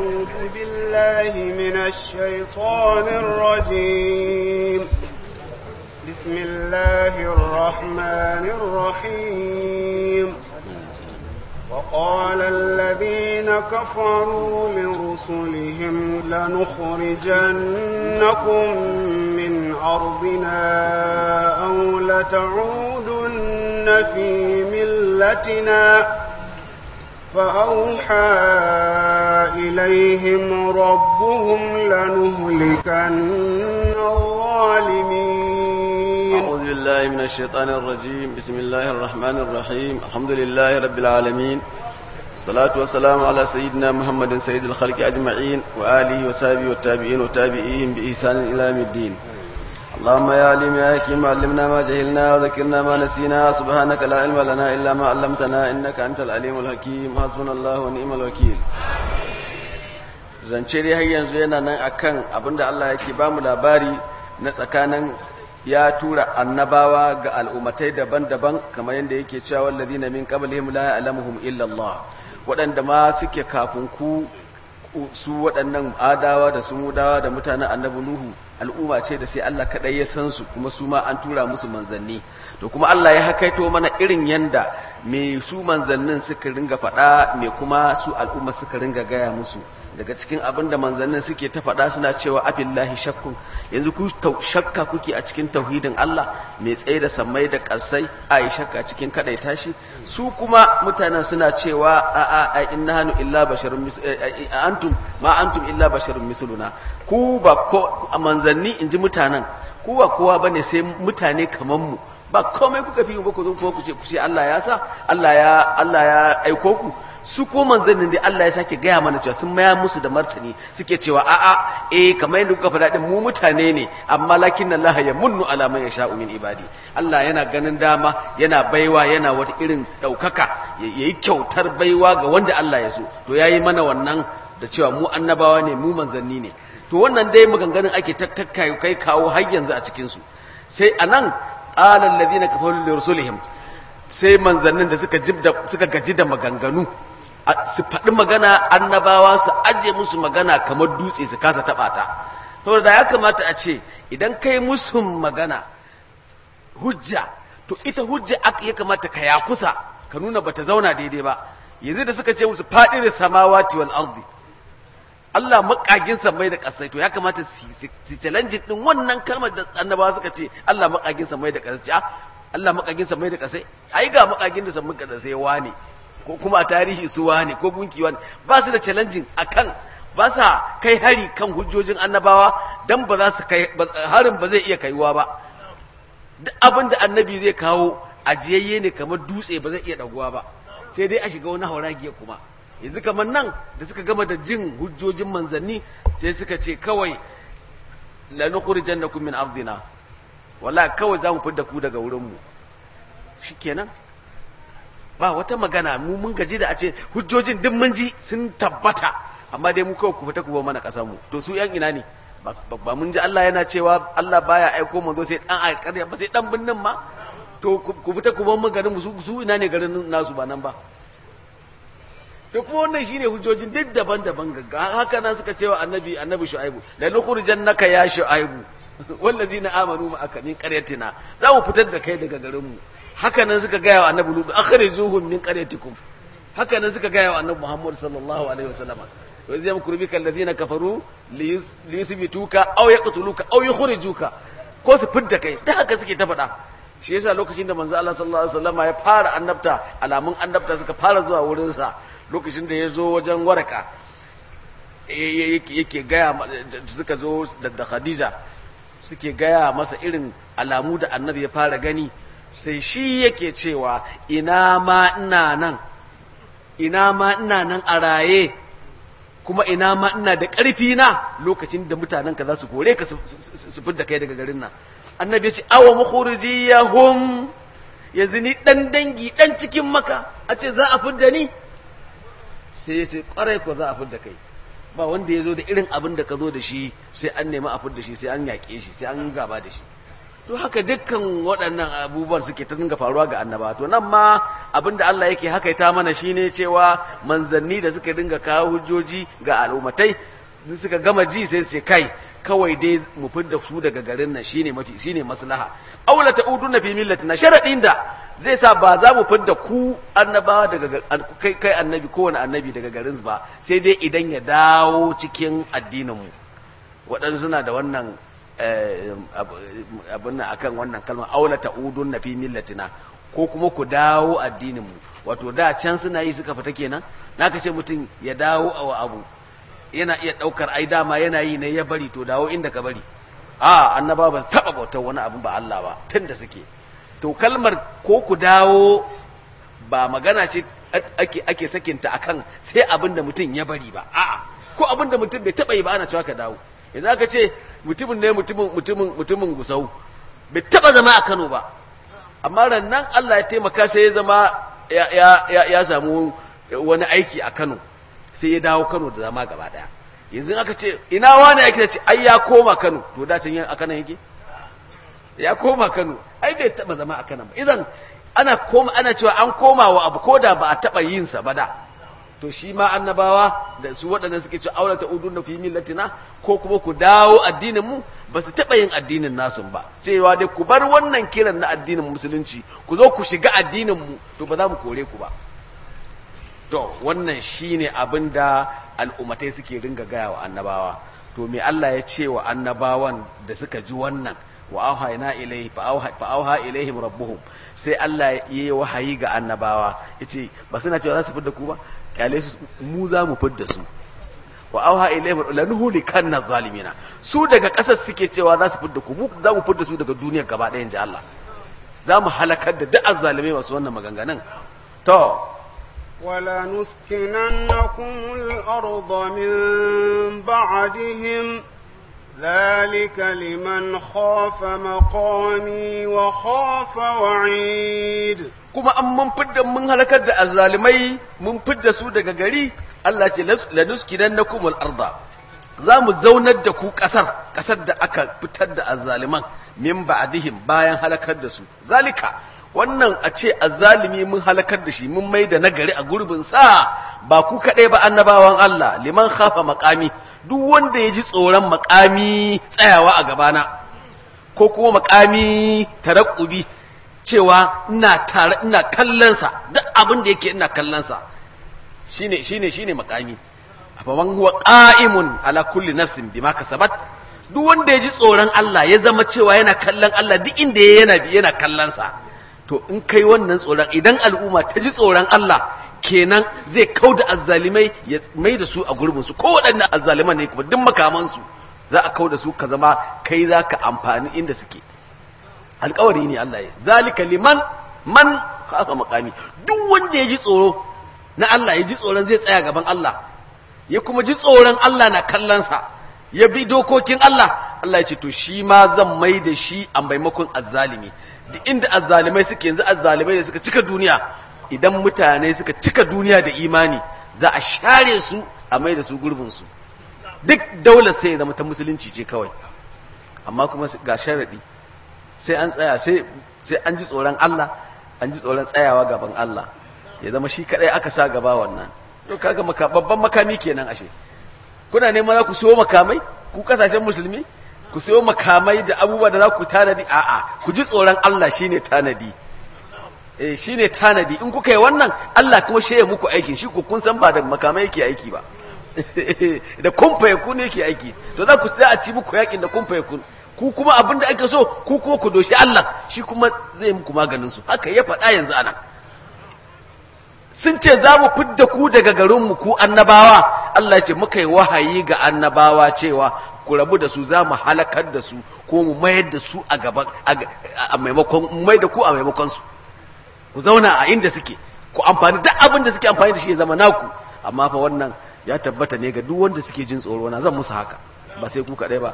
أعوذ بالله من الشيطان الرجيم بسم الله الرحمن الرحيم وقال الذين كفروا لرسلهم لنخرجنكم من أرضنا أو لتعودن في ملتنا فأوحى إليهم ربهم لنهلكن الظالمين أعوذ بالله من الشيطان الرجيم بسم الله الرحمن الرحيم الحمد لله رب العالمين الصلاة والسلام على سيدنا محمد سيد الخلق أجمعين وآله وصحبه والتابعين وتابعيهم بإحسان إلى يوم الدين اللهم يا عليم يا حكيم علمنا ما جهلنا وذكرنا ما نسينا سبحانك لا علم لنا إلا ما علمتنا إنك أنت العليم الحكيم حسبنا الله ونعم الوكيل zance dai har yanzu yana nan akan abinda Allah yake ba mu labari na tsakanin ya tura annabawa ga al'ummatai daban-daban kamar yadda yake cewa wallazina min qablihim la ya'lamuhum illa Allah waɗanda ma suke kafin ku su waɗannan adawa da sumudawa da mutanen annabi nuhu al'umma ce da sai Allah kaɗai ya san su kuma su ma an tura musu manzanni to kuma Allah ya hakaito mana irin yanda me su manzannin suka ringa faɗa me kuma su al'umma suka ringa gaya musu daga cikin abin da manzannin suke ta faɗa suna cewa afillahi shakkun yanzu ku shakka kuke a cikin tauhidin Allah mai tsaye da sammai da ƙarsai a yi shakka cikin kaɗai tashi su kuma mutanen suna cewa a a a inna hannu illa basharun antum ma antum illa basharun misluna ku ba ko manzanni in ji mutanen ku ba kowa bane sai mutane kaman mu ba komai kuka fi ba ku zo ku ce ku ce Allah ya sa Allah ya Allah ya aiko ku su ko manzannin dai Allah ya sake gaya mana cewa sun maya musu da martani suke cewa a'a eh kamar yadda kuka faɗa din mu mutane ne amma lakin Allah ya munnu ala man yasha'u min ibadi Allah yana ganin dama yana baiwa yana wata irin daukaka yayi kyautar baiwa ga wanda Allah ya so to yayi mana wannan da cewa mu annabawa ne mu manzanni ne to wannan dai maganganun ake takkai kai kawo har yanzu a cikin su sai anan qala alladhina kafaru li rusulihim sai manzannin da suka jibda suka gaji da maganganu su faɗi magana annabawa su aje musu magana kamar dutse su kasa taɓa ta to da ya kamata a ce idan kai musu magana hujja to ita hujja ya kamata ka ya kusa ka nuna bata zauna daidai ba yanzu da suka ce musu faɗi da samawati wal ardi Allah makagin mai da kasai to ya kamata su challenge din wannan kalmar da annabawa suka ce Allah makagin mai da kasai Allah makagin mai da kasai ai ga makagin da samun da sai wane ko kuma a tarihi su wane ko gunki wane ba su da challenging akan ba sa kai hari kan hujjojin annabawa dan ba za su kai harin ba zai iya kaiwa ba duk abin da annabi zai kawo ajiyayye ne kamar dutse ba zai iya daguwa ba sai dai a shiga wani hauragiya kuma yanzu kamar nan da suka gama da jin hujjojin manzanni sai suka ce kawai la nukhrijannakum min ardina wala kawai za mu fidda ku daga wurinmu shikenan ba wata magana mu mun gaji da a ce hujjojin duk mun ji sun tabbata amma dai mu kawai ku fita ku ba mana kasar mu to su yan ina ne ba mun ji Allah yana cewa Allah baya aiko manzo sai dan alƙarya ba sai dan binnin ma to ku fita ku bar mu garin mu su ina ne garin nasu ba nan ba to kuma wannan shine hujjojin duk daban-daban gagga haka nan suka cewa annabi annabi shu'aibu la nukhrijannaka ya shu'aibu wallazina amanu ma'aka min qaryatina za mu fitar da kai daga garin mu haka nan suka gaya wa annabi lutu akhrijuhum min qaryatikum haka nan suka gaya wa annabi muhammad sallallahu alaihi wasallam wa zai yamkuru bika alladhina kafaru li yuthbituka aw yaqtuluka aw yukhrijuka ko su fitar kai da haka suke ta faɗa shi yasa lokacin da manzo Allah sallallahu alaihi wasallam ya fara annabta alamun annabta suka fara zuwa wurin sa lokacin da ya zo wajen waraka yake gaya suka zo da Khadija suke gaya masa irin alamu da annabi ya fara gani sai shi yake cewa ina ma ina nan ina ma ina nan a raye kuma ina ma ina da ƙarfi na lokacin da mutanenka za su kore ka su fidda kai daga garin nan annabi ya ce awa mukhrijiyahum yanzu ni dan dangi dan cikin maka a ce za a fidda ni sai ya ce kwarai ko za a fidda kai ba wanda ya zo da irin abin da ka zo da shi sai an nemi a fidda shi sai an yaƙe shi sai an gaba da shi to haka dukkan waɗannan abubuwan suke ta dinga faruwa ga annaba to nan ma abinda Allah yake hakaita mana shine cewa manzanni da suka dinga kawo hujjoji ga al'ummatai suka gama ji sai su kai kawai dai mu fidda su daga garin nan shine mafi shine maslaha aula ta'uduna fi millatina sharadin da zai sa ba za mu fidda ku annabawa daga kai kai annabi kowane annabi daga garin ba sai dai idan ya dawo cikin addinin mu waɗansu suna da wannan abin nan akan wannan kalmar aula ta'uduna fi millatina ko kuma ku dawo addinin mu wato da can suna yi suka fita kenan naka ce mutum ya dawo a abu yana iya ɗaukar ai dama yana yi ne ya bari to dawo inda ka bari a annaba ba taɓa bautar wani abin ba Allah ba tun da suke to kalmar ko ku dawo ba magana ce ake ake sakinta akan sai abin da mutum ya bari ba a'a ko abin da mutum bai taɓa yi ba ana cewa ka dawo yanzu aka ce mutumin ne mutumin mutumin mutumin gusau bai taɓa zama a Kano ba amma rannan Allah ya taimaka sai ya zama ya ya ya samu wani aiki a Kano sai ya dawo Kano da zama gaba daya yanzu aka ce ina wani yake ce ai ya koma Kano to da can yin aka nan yake ya koma Kano ai bai taba zama a Kano ba idan ana koma ana cewa an koma wa abu koda ba a taba yin sa ba da to shi ma annabawa da su waɗanda suke cewa aula ta udun fi millatina ko kuma ku dawo addinin mu ba su taba yin addinin nasu ba sai wa dai ku bar wannan kiran na addinin musulunci ku zo ku shiga addinin mu to ba za mu kore ku ba to wannan shine abin da al'ummatai suke ringa gaya wa annabawa to me Allah ya ce wa annabawan da suka ji wannan wa auhayna ilayhi fa auha ilaihim rabbuhum sai Allah ya yi wahayi ga annabawa yace ba suna cewa za su fidda ku ba kyale su mu za mu fidda su wa auha ilaihim lanuhlikanna zalimina su daga kasar suke cewa za su fidda ku mu za mu fidda su daga duniyar gaba ɗaya inji Allah za mu halakar da duk azzalimai masu wannan maganganun to ولنسكننكم الأرض من بعدهم ذلك لمن خاف مقامي وخاف وعيد kuma an mun fidda mun halakar da azzalimai mun fidda su daga gari Allah ce lanuskidannakum al-arda za mu zaunar da ku kasar kasar da aka fitar da azzaliman min ba'dihim bayan halakar da su zalika wannan a ce azzalimi mun halakar da shi mun mai da nagari a gurbin sa ba ku kaɗai ba annabawan Allah liman khafa makami duk wanda ya ji tsoron makami tsayawa a gabana ko kuma makami tarakkubi cewa ina tare ina kallonsa duk abin da yake ina kallonsa shine shine shine makami afaman huwa qa'imun ala kulli nafsin bima kasabat duk wanda ya ji tsoron Allah ya zama cewa yana kallon Allah duk inda yana bi yana kallonsa to in kai wannan tsoron idan al'umma ta ji tsoron Allah kenan zai kau da azzalimai ya mai da su a gurbinsu ko waɗannan azzaliman ne kuma duk makamansu za a kau da su ka zama kai za ka amfani inda suke alkawari ne Allah ya zalika liman man khafa makami duk wanda ya ji tsoro na Allah ya ji tsoron zai tsaya gaban Allah ya kuma ji tsoron Allah na kallonsa ya bi dokokin Allah Allah ya ce to shi ma zan mai da shi a maimakon azzalimi duk inda azzalimai suke yanzu azzalimai da suka cika duniya idan mutane suka cika duniya da imani za a share su a mai da su gurbinsu duk daular sai ya zama ta musulunci ce kawai amma kuma ga sharaɗi sai an tsaya sai an ji tsoron Allah an ji tsoron tsayawa gaban Allah ya zama shi kadai aka sa gaba wannan to kaga babban makami kenan ashe kuna neman za ku siyo makamai ku kasashen musulmi ku siyo makamai da abubuwa da za ku tanadi a'a ku ji tsoron Allah shine tanadi eh shine tanadi in kuka yi wannan Allah kuma shi ya muku aikin shi ku kun san ba da makamai yake aiki ba da kumfa ya kun yake aiki to za ku sai a ci muku yakin da kumfa ya kun ku kuma abin da ake so ku kuma ku doshi Allah shi kuma zai muku maganin su haka ya faɗa yanzu anan sun ce za mu fidda ku daga garinmu ku annabawa Allah ce muka yi wahayi ga annabawa cewa ku rabu da su za mu halakar da su ko mu mayar da su a gaban a maimakon mu mai da ku a maimakon su ku zauna a inda suke ku amfani duk abin da suke amfani da shi ya zama naku amma fa wannan ya tabbata ne ga duk wanda suke jin tsoro na zan musu haka ba sai ku kaɗai ba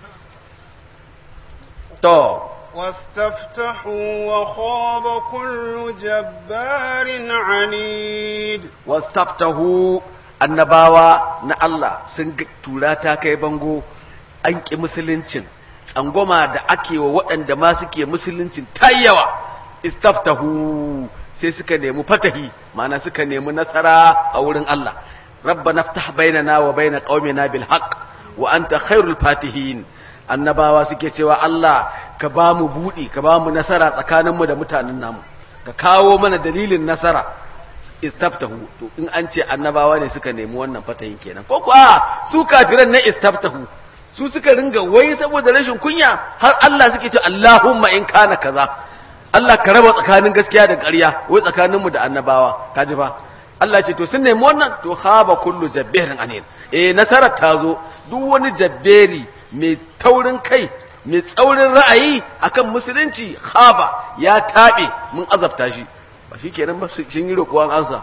to واستفتحوا وخاب كل جبار عنيد wastaftahu annabawa na Allah sun tura ta kai bango an ƙi musuluncin tsangwama da ake wa waɗanda ma suke musuluncin tayyawa istaftahu sai suka nemi fatahi ma'ana suka nemi nasara a wurin Allah rabbana ftah bainana wa baina qaumina bil haqq wa anta khairul fatihin annabawa suke cewa Allah ka ba mu buɗi ka ba mu nasara tsakaninmu da mutanen namu ka kawo mana dalilin nasara istaftahu to in an ce annabawa ne suka nemi wannan fatahin kenan ko kuwa su kafiran na istaftahu su suka ringa wai saboda rashin kunya har Allah suke ce Allahumma in kana kaza Allah ka raba tsakanin gaskiya da ƙarya wai tsakaninmu da annabawa kaji fa Allah ce to sun nemi wannan to khaba kullu jabbarin anil eh nasarar ta zo duk wani jabberi mai taurin kai mai tsaurin ra'ayi akan musulunci khaba ya tabe mun azabta shi ba shi kenan ba sun yi roƙuwan ansa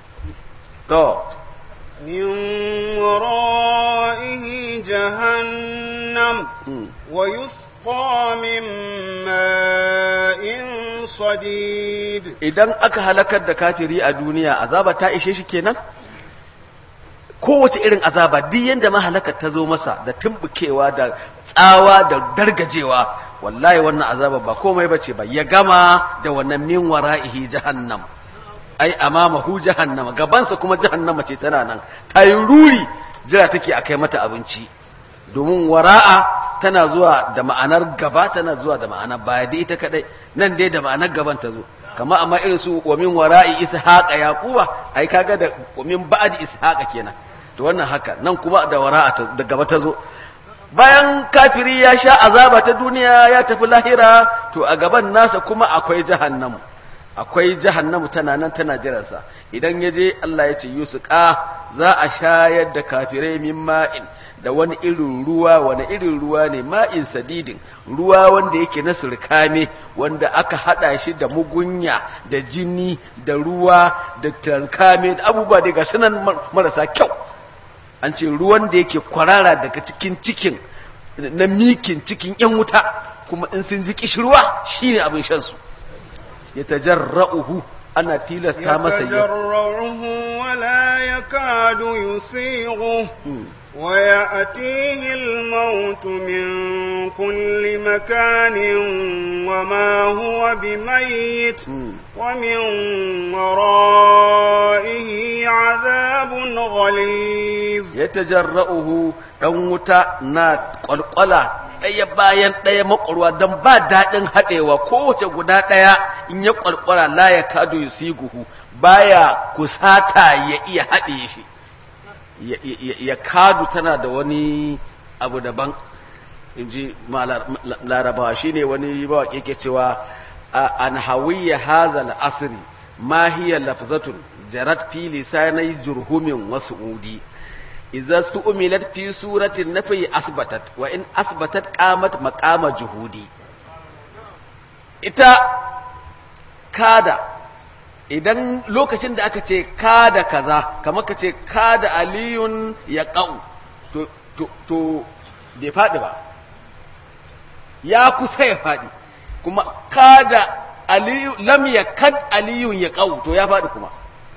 to من ورائه جهنم ويسقى من ماء صديد idan aka halakar da kafiri a duniya azaba ta ishe shi kenan kowace irin azaba duk yanda mahalakar ta zo masa da tumbukewa da tsawa da dargajewa wallahi wannan azaba ba komai bace ba ya gama da wannan min wara'ihi jahannam ai amamahu jahannama gabansa kuma jahannama ce tana nan ta yi ruri jira take a kai mata abinci domin wara'a tana zuwa da ma'anar gaba tana zuwa da ma'anar baya da ita kadai nan dai da ma'anar gaban ta zo kama amma irin su wa min wara'i ishaqa yaquba ai kaga da wa min ba'di ishaqa kenan to wannan haka nan kuma da wara'a ta da gaba ta zo bayan kafiri ya sha azaba ta duniya ya tafi lahira to a gaban nasa kuma akwai jahannamu akwai jahannamu tana nan tana jiransa idan ya je Allah ya ce yusuka za a shayar da kafirai min ma'in da wani irin ruwa wani irin ruwa ne ma'in sadidin ruwa wanda yake na surkame wanda aka hada shi da mugunya da jini da ruwa da tarkame da abubuwa daga sunan marasa kyau an ce ruwan da yake kwarara daga cikin cikin na mikin cikin yan wuta kuma in sun ji kishirwa shine abin shan su يتجرؤه أنا تيلس تامس يتجرعه ولا يكاد يسيغه ويأتيه الموت من كل مكان وما هو بميت ومن ورائه عذاب غليظ يتجرؤه دموتا نات قلقلا ɗaya bayan ɗaya makwarwa don ba daɗin haɗewa kowace guda ɗaya in ya ƙwarƙwara la ya kado ya siguhu baya kusata ya iya haɗe shi ya kadu tana da wani abu daban in ji larabawa shi ne wani bawa yake cewa an hawiyya hazal asiri ma hiya lafzatun jarat fi lisanai jurhumin wasu udi إذا استؤملت في سورة النفي أثبتت وإن أثبتت قامت مقام جهودي ita kada idan lokacin da aka ce kada kaza kamar ka ce kada aliyun ya ƙau to, to, to bai faɗi ba ya kusa ya faɗi kuma kada aliyu lam ya kad aliyun ya ƙau to ya faɗi kuma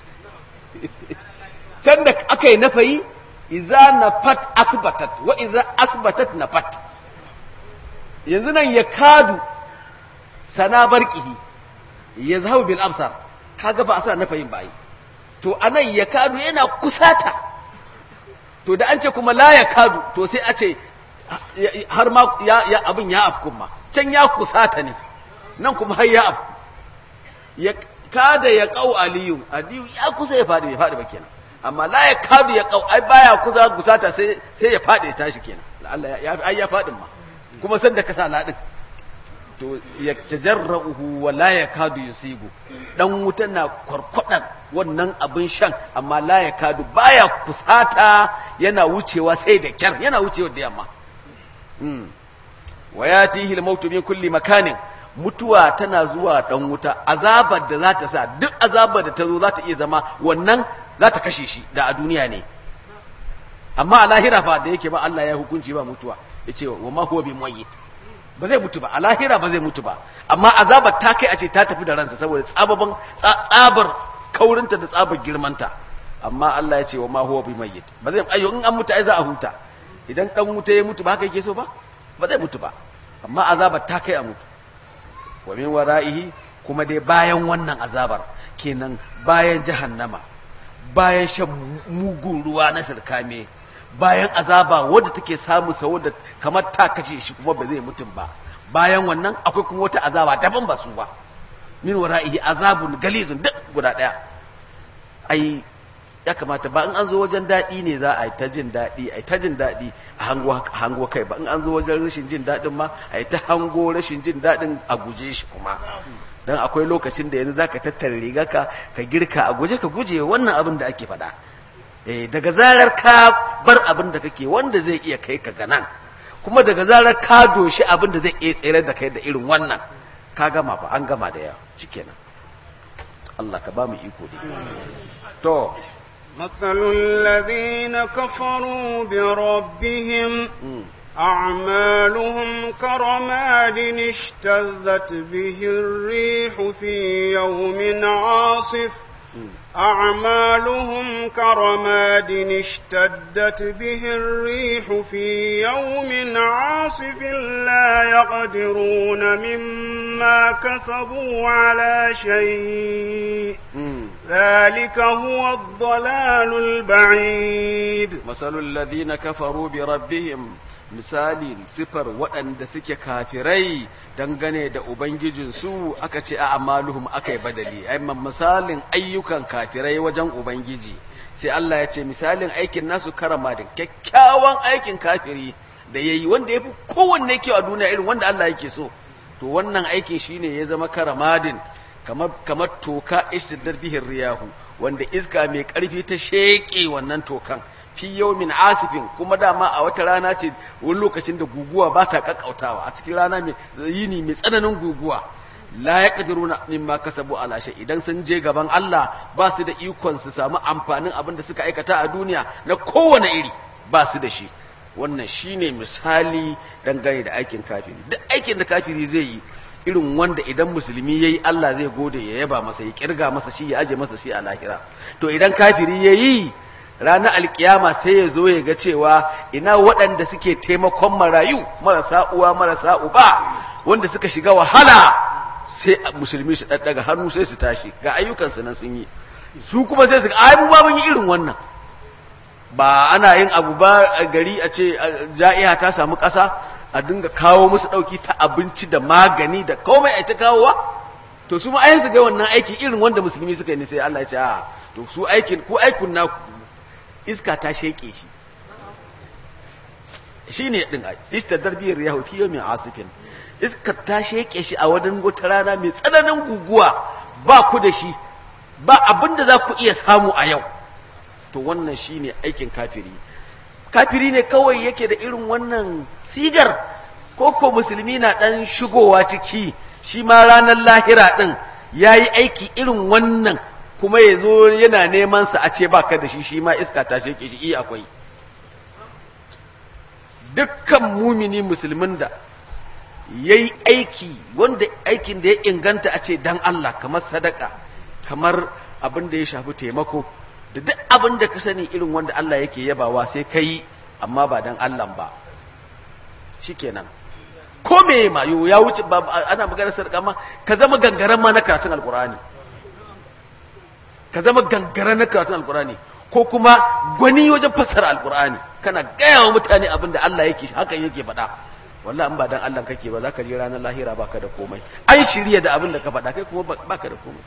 sanda aka yi nafayi iza nafat asbatat wa iza asbatat nafat yanzu nan ya kadu sana barqihi ya zahu bil absar kaga ba a sa nafayin ba yi to anan ya kadu yana kusata to da an ce kuma la ya kadu to sai a ce har ma ya abin ya afkun ma can ya kusata ne nan kuma har ya afku ya kada ya kau aliyu aliyu ya kusa ya fadi bai fadi ba kenan amma la ya kadu ya kau ai baya kusa gusata sai sai ya fadi ya tashi kenan Allah ya ai ya fadin ma kuma san da ka sa ladin to ya tajarrahu wa la ya kadu yusigu dan wuta na kwarkwadan wannan abin shan amma la ya kadu baya kusata yana wucewa sai da kyar yana wucewa da yamma mm wa yatihi al-mautu min kulli makanin mutuwa tana zuwa dan wuta azabar da za ta sa duk azabar da ta zo za ta iya zama wannan za ta kashe shi da a duniya ne amma a lahira fa da yake ba Allah ya hukunci ba mutuwa yace wa ma huwa bi mayyit ba zai mutu ba a lahira ba zai mutu ba amma azabar ta kai a ce ta tafi da ransa saboda tsababan tsabar kaurinta da tsabar girmanta amma Allah ya ce wa ma huwa bi mayyit ba zai ayyo in an mutu ai za a huta idan dan wuta ya mutu ba haka yake so ba ba zai mutu ba amma azabar ta kai a mutu wa min wara'ihi kuma dai bayan wannan azabar kenan bayan jahannama bayan shan mugun ruwa na sirkame bayan azaba wadda take samu sa wadda kamar ta kashe shi kuma ba zai mutum ba bayan wannan akwai kuma wata azaba daban ba su ba min wara'ihi azabun galizun duk guda daya ai ya kamata ba in an zo wajen daɗi ne za a yi ta jin daɗi a yi ta jin daɗi a hango kai ba in an zo wajen rashin jin daɗin ma a yi ta hango rashin jin daɗin a guje shi kuma don akwai lokacin da yanzu za ka tattara riga ka ka girka a guje ka guje wannan abin da ake faɗa daga zarar ka bar abin da kake wanda zai iya kai ka ga nan kuma daga zarar ka doshi abin da zai iya tsere da kai da irin wannan ka gama fa an gama da yawa shikenan Allah ka ba mu iko ne to مثل الذين كفروا بربهم أعمالهم كرماد اشتذت به الريح في يوم عاصف أعمالهم كرماد اشتدت به الريح في يوم عاصف لا يقدرون مما كسبوا على شيء ذلك هو الضلال البعيد مثل الذين كفروا بربهم misali sifar waɗanda suke kafirai dangane da ubangijinsu aka ce a amaluhum aka yi badali aiman misalin ayyukan kafirai wajen ubangiji sai Allah ya ce misalin aikin nasu karama da kyakkyawan aikin kafiri da ya yi wanda ya fi kowanne kyau a duniya irin wanda Allah yake so to wannan aikin shine ya zama karamadin kamar kamar toka ishtidar bihin riyahu wanda iska mai ƙarfi ta sheƙe wannan tokan fi yawmin asifin kuma dama a wata rana ce wani lokacin da guguwa ba ta kakkautawa a cikin rana mai yini mai tsananin guguwa la yaqdiruna mimma kasabu ala shay idan sun je gaban Allah ba su da ikon su samu amfanin abin da suka aikata a duniya na kowane iri ba su da shi wannan shine misali dangane da aikin kafiri duk aikin da kafiri zai yi irin wanda idan musulmi yayi Allah zai gode ya yaba masa ya kirga masa shi ya aje masa shi a lahira to idan kafiri yayi ranar alkiyama sai ya zo ya ga cewa ina waɗanda suke taimakon marayu marasa uwa marasa uba wanda suka shiga wahala sai musulmi su ɗaɗɗaga hannu sai su tashi ga ayyukansu nan sun yi su kuma sai su ga ai mu ba mun yi irin wannan ba ana yin abu ba a gari a ce ja'iha ta samu ƙasa a dinga kawo musu ɗauki ta abinci da magani da komai a ta kawowa to su ma su ga wannan aiki irin wanda musulmi suka yi ne sai Allah ya ce a to su aikin ku aikun na iska ta sheke shi shine din istadar biyar yahu fi yawmin asifin iska ta sheke shi a wadan wata rana mai tsananin guguwa ba ku da shi ba abinda za ku iya samu a yau to wannan shine aikin kafiri kafiri ne kawai yake da irin wannan sigar ko ko musulmi na dan shigowa ciki shi ma ranar lahira din yayi aiki irin wannan kuma ya zo yana neman sa a ce baka da shi shi ma iska ta sheke shi iya akwai dukkan mumini musulmin da yayi aiki wanda aikin da ya inganta a ce dan Allah kamar sadaka kamar abin da ya shafi taimako da duk abin da ka sani irin wanda Allah yake yabawa sai ka yi amma ba dan Allah ba shikenan ko me ma yo ya wuce ba ana magana sadaka ma ka zama gangaren ma na karatun alqur'ani ka zama gangaren na karatun alqur'ani ko kuma gwani wajen fassara alqur'ani kana gaya wa mutane abin da Allah yake hakan yake faɗa wallahi in ba dan Allah kake ba zaka je ranar lahira baka da komai an shirya da abin da ka faɗa kai kuma baka da komai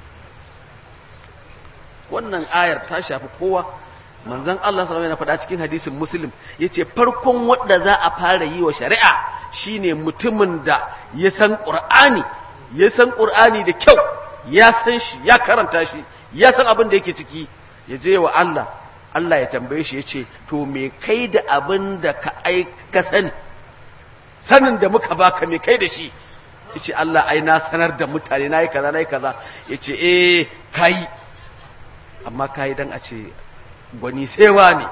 wannan ayar ta shafi kowa manzon Allah sallallahu alaihi faɗa cikin hadisin Muslim yace farkon wanda za a fara yi wa shari'a shine mutumin da ya san Qur'ani ya san Qur'ani da kyau ya san shi ya karanta shi ya san abin da yake ciki ya je wa Allah Allah ya tambaye shi yace to me kai da abin da ka aika sani sanin da muka baka me kai da shi yace Allah ai na sanar da mutane nayi kaza nayi kaza yace eh kai amma ka yi don a ce gwani sewa ne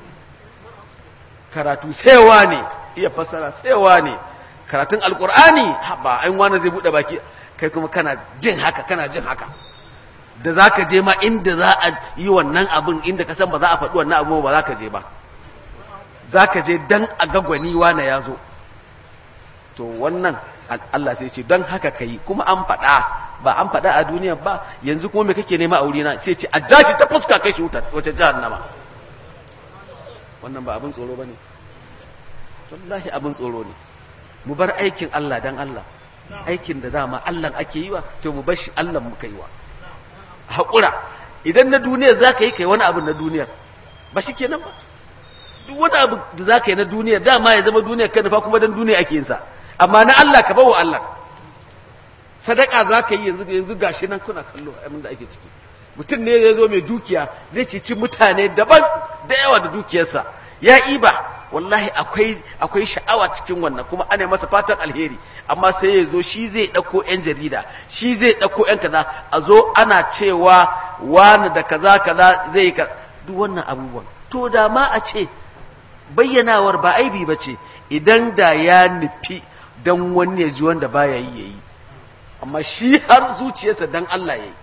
karatu sewa ne iya fasara sewa ne karatun alkur'ani ba an wani zai buɗe baki kai kuma kana jin haka kana jin haka da za ka je ma inda za a yi wannan abin inda ka san ba za a faɗi wannan abu ba za ka je ba za ka je don a ga gwani wane ya zo to wannan Allah sai ce don haka kai kuma an faɗa ba an faɗa a duniya ba yanzu kuma me kake nema a wurina sai ce a jashi ta fuska kai shi wuta wace jahannama wannan ba abin tsoro bane wallahi abin tsoro ne mu bar aikin Allah dan Allah aikin da dama Allah ake yi wa to mu bar shi Allah muka yi wa haƙura idan na duniya za ka yi kai wani abu na duniyar ba shi kenan ba duk wani abu da za ka yi na duniya dama ya zama duniya kan nufa kuma don duniya ake yinsa amma na Allah ka bawa Allah sadaka za ka yi yanzu yanzu gashi nan kuna kallo abin da ake ciki mutum ne ya zo mai dukiya zai cici mutane daban da yawa da dukiyarsa ya iba wallahi akwai akwai sha'awa cikin wannan kuma ana masa fatan alheri amma sai ya zo shi zai ɗauko 'yan jarida shi zai ɗauko 'yan kaza a zo ana cewa wani da kaza kaza zai ka duk wannan abubuwan to da ma a ce bayyanawar ba aibi ba ce idan da ya nufi don wani ya ji wanda baya yi ya yi amma shi har zuciyarsa don Allah ya yi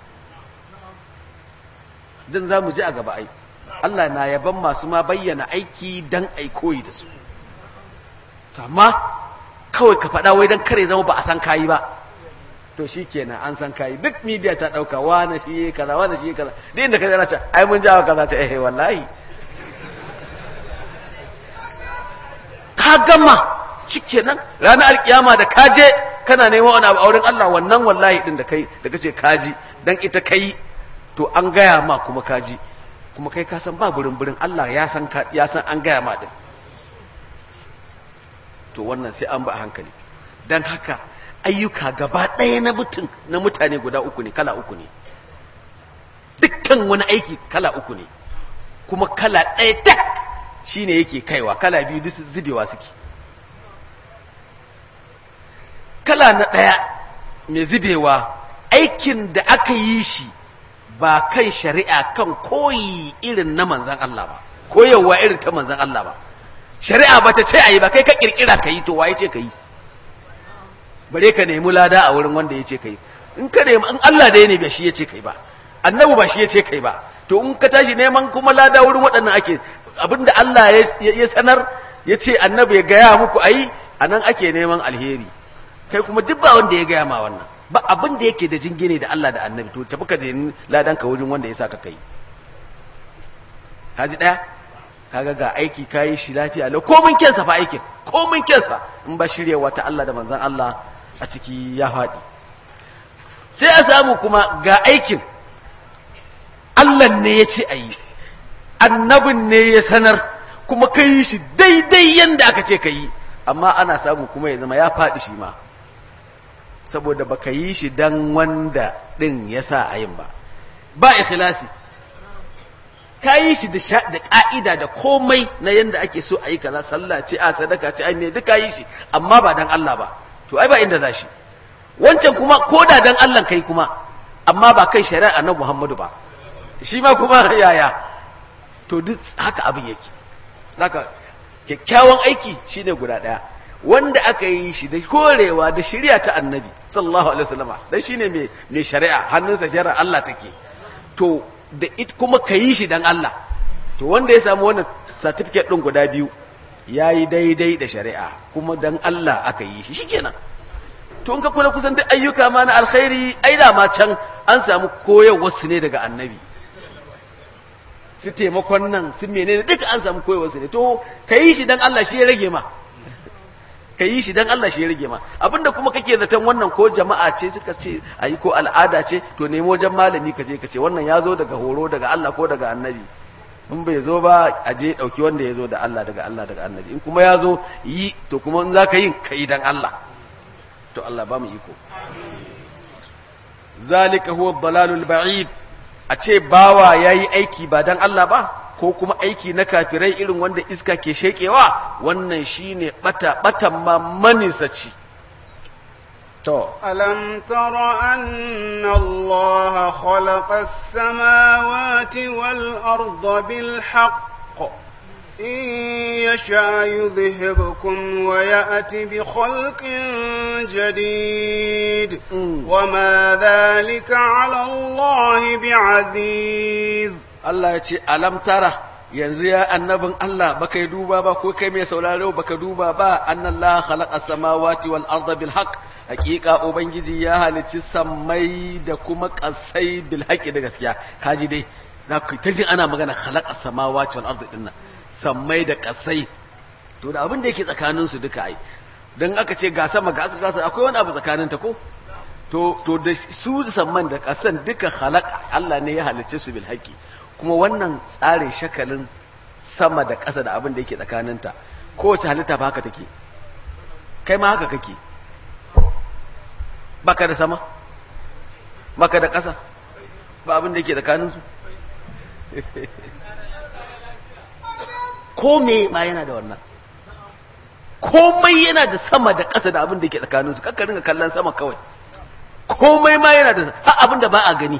don za mu ji a gaba ai Allah na yaban masu ma bayyana aiki don aikoyi da su amma kawai ka faɗa wai don kare zama ba a san kayi ba to shi kenan an san kayi duk media ta ɗauka wane shi yi kaza wane shi yi kaza duk inda ka zara ce ai mun jawo kaza ce eh wallahi ka gama shikenan ranar alkiyama da ka je kana neman wani abu a wurin Allah wannan wallahi din da kai da kace kaji dan ita kai to an gaya ma kuma kaji kuma kai ka san ba burin burin Allah ya san ya san an gaya ma din to wannan sai an ba hankali dan haka ayyuka gaba ɗaya na mutum na mutane guda uku ne kala uku ne dukkan wani aiki kala uku ne kuma kala ɗaya tak shine yake kaiwa kala biyu duk zubewa suke kala na ɗaya mai zubewa aikin da aka yi shi ba kan shari'a kan koyi irin na manzan Allah ba koyarwa irin ta manzan Allah ba shari'a ba ta ce a yi ba kai ka kirkira ka yi to waye ce ka yi bare ka nemi lada a wurin wanda ya ce ka yi in ka nemi in Allah da ya ne ba shi ya ce ka yi ba annabi ba shi ya ce ka yi ba to in ka tashi neman kuma lada wurin waɗannan ake abinda Allah ya sanar ya ce annabi ya gaya muku a yi a nan ake neman alheri kai kuma duk ba wanda ya gaya ma wannan ba abin da yake da jingine da Allah da annabi to tafi ka je ladan ka wurin wanda ya sa ka kai kaji daya kaga ga aiki kayi shi lafiya lau komin kensa fa aikin komin kensa in ba shiryewa ta Allah da manzon Allah a ciki ya faɗi sai a samu kuma ga aikin Allah ne ya ce a yi annabin ne ya sanar kuma ka yi shi daidai yadda aka ce ka yi amma ana samu kuma ya zama ya faɗi shi ma saboda baka yi shi dan wanda ɗin ya sa a yin ba ba ikhlasi ka yi shi da ƙa'ida da komai na yadda ake so a yi kaza sallah ce a sadaka ce ai ne duk ka yi shi amma ba dan Allah ba to ai ba inda za shi wancan kuma ko da dan Allah kai kuma amma ba kai shari'a na Muhammadu ba shi ma kuma yaya to duk haka abin yake haka kyakkyawan aiki shine guda daya wanda aka yi shi da korewa da shari'a ta annabi sallallahu alaihi wasallama dan shine mai mai shari'a hannunsa shari'a Allah take to da it kuma ka yi shi dan Allah to wanda ya samu wannan certificate din guda biyu yayi daidai da shari'a kuma dan Allah aka yi shi shikenan to in ka kula kusan duk ayyuka ma na alkhairi ai da ma can an samu koyarwar su ne daga annabi su taimakon nan su menene duka an samu koyarwar su ne to ka yi shi dan Allah shi ya rage ma ka yi shi dan Allah shi ya rage ma abinda kuma kake zaton wannan ko jama'a ce suka ce ayi ko al'ada ce to nemo wajen malami ka je ka ce wannan ya zo daga horo daga Allah ko daga annabi in bai zo ba a je dauki wanda ya zo da Allah daga Allah daga annabi in kuma ya zo yi to kuma in za ka yi ka yi dan Allah to Allah ba mu iko zalika huwa dalalul ba'id a ce bawa yayi aiki ba dan Allah ba ko kuma aiki na kafirai irin wanda iska ke shekewa wannan shine bata batan ma manisaci to ألم تر أن الله خلق السماوات والأرض بالحق إن يشاء يذهبكم ويأتي بخلق جديد Mm. وما ذلك على الله بعزيز Allah ya ce alam tara yanzu ya annabin Allah baka yi duba ba ko kai mai sauraro baka duba ba annallaha khalaqa samawati wal arda bil haqq hakika ubangiji ya halici sammai da kuma kasai bil haqqi da gaskiya kaji dai za ku ta jin ana magana khalaqa samawati wal arda dinnan sammai da kasai to da abin da yake tsakanin su duka ai dan aka ce ga sama ga ƙasa akwai wani abu tsakanin ta ko to to da su samman da kasan duka khalaqa Allah ne ya halice su bil haqqi kuma wannan tsarin shakalin sama da ƙasa da abin da yake tsakaninta kowace halitta ba haka take kai ma haka kake baka da sama baka da ƙasa ba abin da yake tsakaninsu kome ma yana da wannan komai yana da sama da ƙasa da abin da yake tsakaninsu kakka ringa kallon sama kawai komai ma yana da ha abin da ba a gani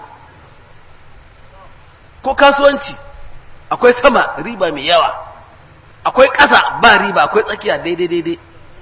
ko kasuwanci akwai sama riba mai yawa akwai ƙasa ba riba akwai tsakiya daidai daidai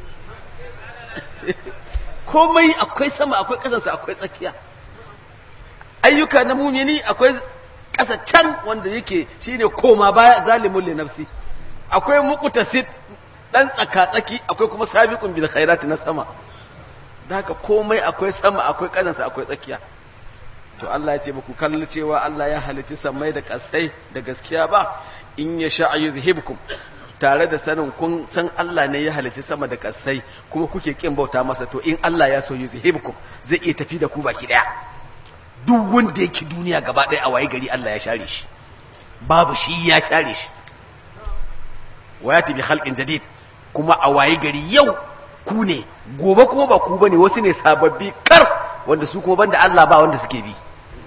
komai akwai sama akwai ƙasarsa akwai tsakiya ayyuka na mumini akwai ƙasa can wanda yake shine koma baya zalimun li nafsi akwai muqtasid dan tsaka tsaki akwai kuma sabiqun bil khairati na sama da haka komai akwai sama akwai ƙasarsa akwai tsakiya to Allah ya ce ba ku kalli cewa Allah ya halici samai da kasai da gaskiya ba in ya sha yuzhibkum tare da sanin kun san Allah ne ya halici sama da kasai kuma kuke kin bauta masa to in Allah ya so yuzhibkum zai iya tafi da ku baki daya duk wanda yake duniya gaba daya a waye gari Allah ya share shi babu shi ya share shi wayati bi khalqin jadid kuma a waye gari yau ku ne gobe kuma ba ku bane wasu ne sababbi kar wanda su kuma banda Allah ba wanda suke bi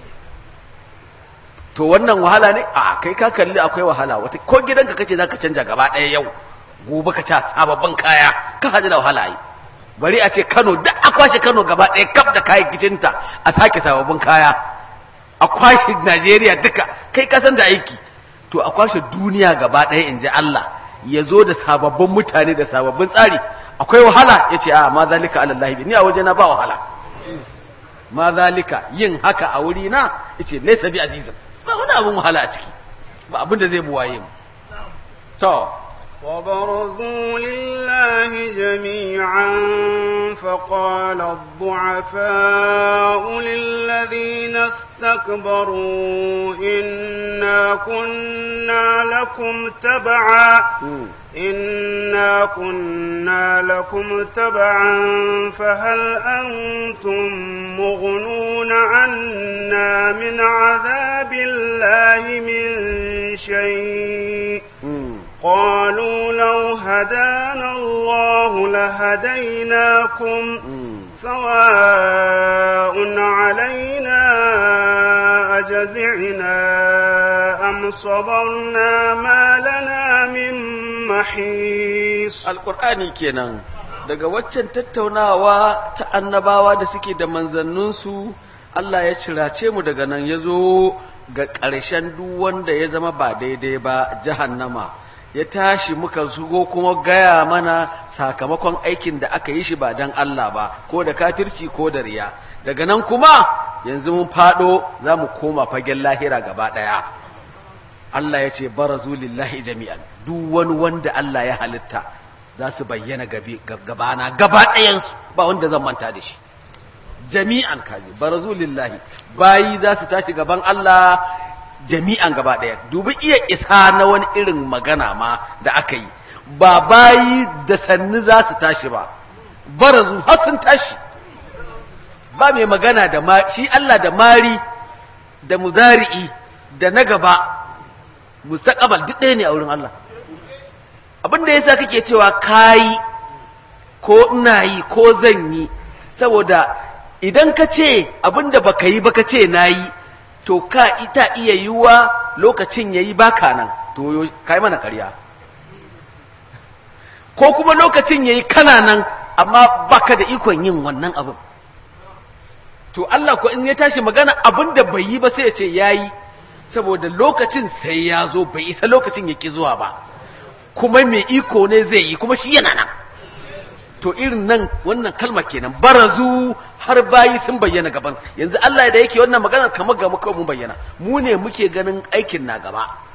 to wannan wahala ne a kai ka kalli akwai wahala wata ko gidanka kace zaka canja gaba ɗaya yau gobe ka ca sababbin kaya ka haɗu da wahala yi bari a ce Kano duk a kwashe Kano gaba ɗaya kaf da kayan kicinta a sake sababbin kaya a kwashe Najeriya duka kai kasan da aiki to a kwashe duniya gaba ɗaya in ji Allah ya zo da sababbin mutane da sababbin tsari akwai wahala ya ce a ma zalika alallahi ni a wajena ba wahala ma zalika yin haka a wuri na ya ce laisa bi azizin ba wani abin wahala a ciki ba abin da zai buwaye mu to وبرزوا لله جميعا فقال الضعفاء للذين استكبروا إنا كنا لكم تبعا إنا كنا لكم تبعا فهل أنتم مغنون عنا من عذاب الله من شيء قالوا لو هدانا الله لهديناكم سواء علينا أجزعنا أم صبرنا ما لنا من محيص القرآن كينا daga waccan tattaunawa ta annabawa da suke da manzanninsu Allah ya cirace mu daga nan ya zo ga ƙarshen duk wanda ya zama ba daidai ba jahannama ya tashi muka zugo kuma gaya mana sakamakon aikin da aka yi shi ba don Allah ba ko da kafirci ko da riya daga nan kuma yanzu mun fado za mu koma fagen lahira gaba ɗaya Allah ya ce barazu lillahi jami'an duk wani wanda Allah ya halitta za su bayyana gabana gaba ɗayansu ba wanda zan manta da shi jami'an kaji barazu lillahi bayi za su tashi gaban Allah jami'an gaba ɗaya dubi iya isa na wani irin magana ma da aka yi ba bayi da sannu za su tashi ba barazu har sun tashi ba mai magana da ma shi Allah da mari da muzari'i da na gaba mustaqbal duk ɗaya ne a wurin Allah abin da yasa kake cewa kayi ko ina yi ko zan yi saboda idan ka ce abin da baka yi baka ce na yi to ka ita iya yiwuwa lokacin yayi baka nan to kai mana ƙarya ko kuma lokacin yayi kana nan amma baka da ikon yin wannan abin to Allah ko in ya tashi magana abin da bai yi ba sai ya ce yayi saboda lokacin sai ya zo bai isa lokacin ya ki zuwa ba kuma mai iko ne zai yi kuma shi yana nan to irin nan wannan kalma kenan barazu har bayi sun bayyana gaban yanzu Allah da yake wannan magana kamar ga muka mun bayyana mu ne muke ganin aikin na gaba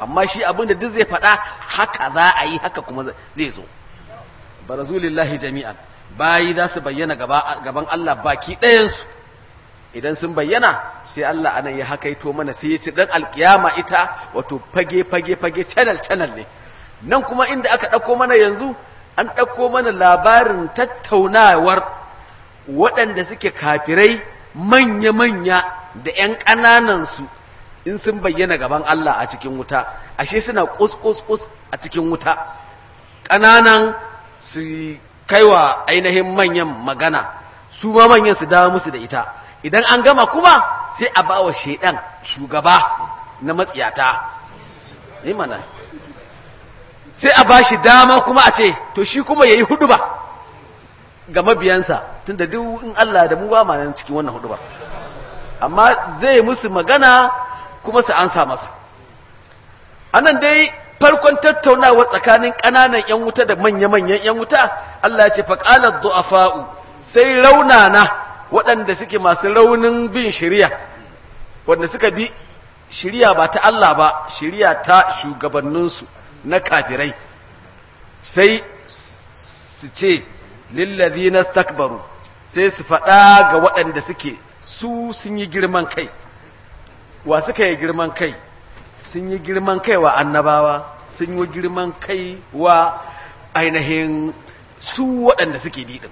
amma shi abin da duk zai faɗa haka za a yi haka kuma zai zo barazulillahi jami'an bayi za su bayyana gaban Allah baki ɗayansu idan sun bayyana sai Allah anan ya hakaito mana sai ya ci dan alkiyama ita wato fage fage fage channel channel ne nan kuma inda aka ɗauko mana yanzu an ɗauko mana labarin tattaunawar waɗanda suke kafirai manya-manya da ‘yan ƙananansu in sun bayyana gaban Allah a cikin wuta ashe suna kus-kus-kus a cikin wuta ƙananan su kaiwa ainihin manyan magana su ma manyan su dawo musu da ita idan an gama kuma sai a ba wa shaidan shugaba na matsiyata ne mana sai a ba shi dama kuma a ce to shi kuma ya yi hudu ba ga mabiyansa tun da duk in Allah da mu ba ma nan cikin wannan hudu ba amma zai musu magana kuma su ansa masa anan dai farkon tattaunawa tsakanin ƙananan 'yan wuta da manya-manyan 'yan wuta Allah ya ce faƙalar du'afa'u sai raunana waɗanda suke masu raunin bin shirya wanda suka bi shirya ba ta Allah ba shirya ta shugabanninsu na kafirai sai su ce lillazi na stakbaru sai su faɗa ga waɗanda suke su sun yi girman kai wa suka yi girman kai sun yi girman kai wa annabawa sun yi girman kai wa ainihin su waɗanda suke diɗin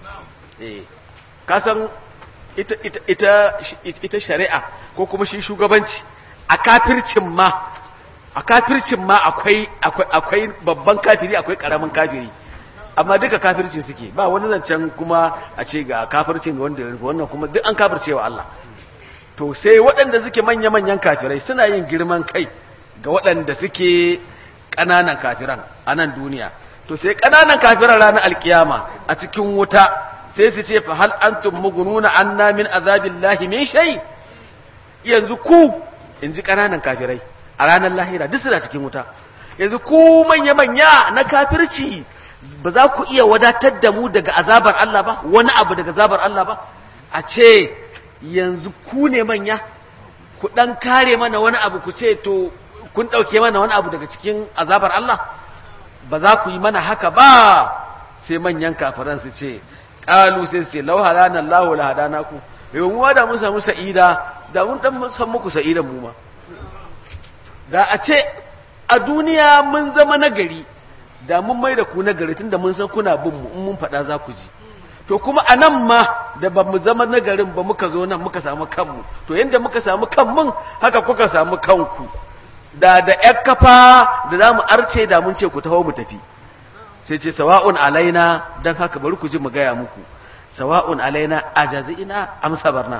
kasan ita, ita, ita, ita shari'a ko kuma shi shugabanci a kafircin ma a kafircin ma akwai, akwai, akwai babban kafiri akwai ƙaramin kafiri amma duka kafircin suke ba wani zancen kuma a ce ga kafircin wanda wannan kuma duk an kafirce wa Allah to sai waɗanda suke manya-manyan kafirai suna yin girman kai ga waɗanda suke ƙananan kafiran a nan duniya to sai ƙananan kafiran ranar alkiyama a cikin wuta sai su ce fa hal antum mugununa anna min azabillahi min shay yanzu ku in ji ƙananan kafirai a ranar lahira duk suna cikin wuta yanzu ku manya-manya na kafirci ba za ku iya wadatar da mu daga azabar Allah ba wani abu daga azabar Allah ba a ce yanzu ku ne manya ku dan kare mana wani abu ku ce to kun dauke mana wani abu daga cikin azabar Allah ba za ku yi mana haka ba sai manyan kafiran su ce qalu sai sai law hadana Allahu la hadana ku yau mu da mun samu sa'ida da mun dan san muku sa'idan mu ma da a ce a duniya mun zama nagari da mun mai da ku nagari tunda mun san kuna bin mu in mun faɗa za ku ji to kuma a nan ma da ba mu zama nagarin ba muka zo nan muka samu kanmu to yadda muka samu kanmun haka kuka samu kanku da da ƴar kafa da za mu arce da mun ce ku taho mu tafi sai ce sawa'un alaina don haka bari ku ji mu gaya muku sawa'un alaina a jazi'ina amsa barna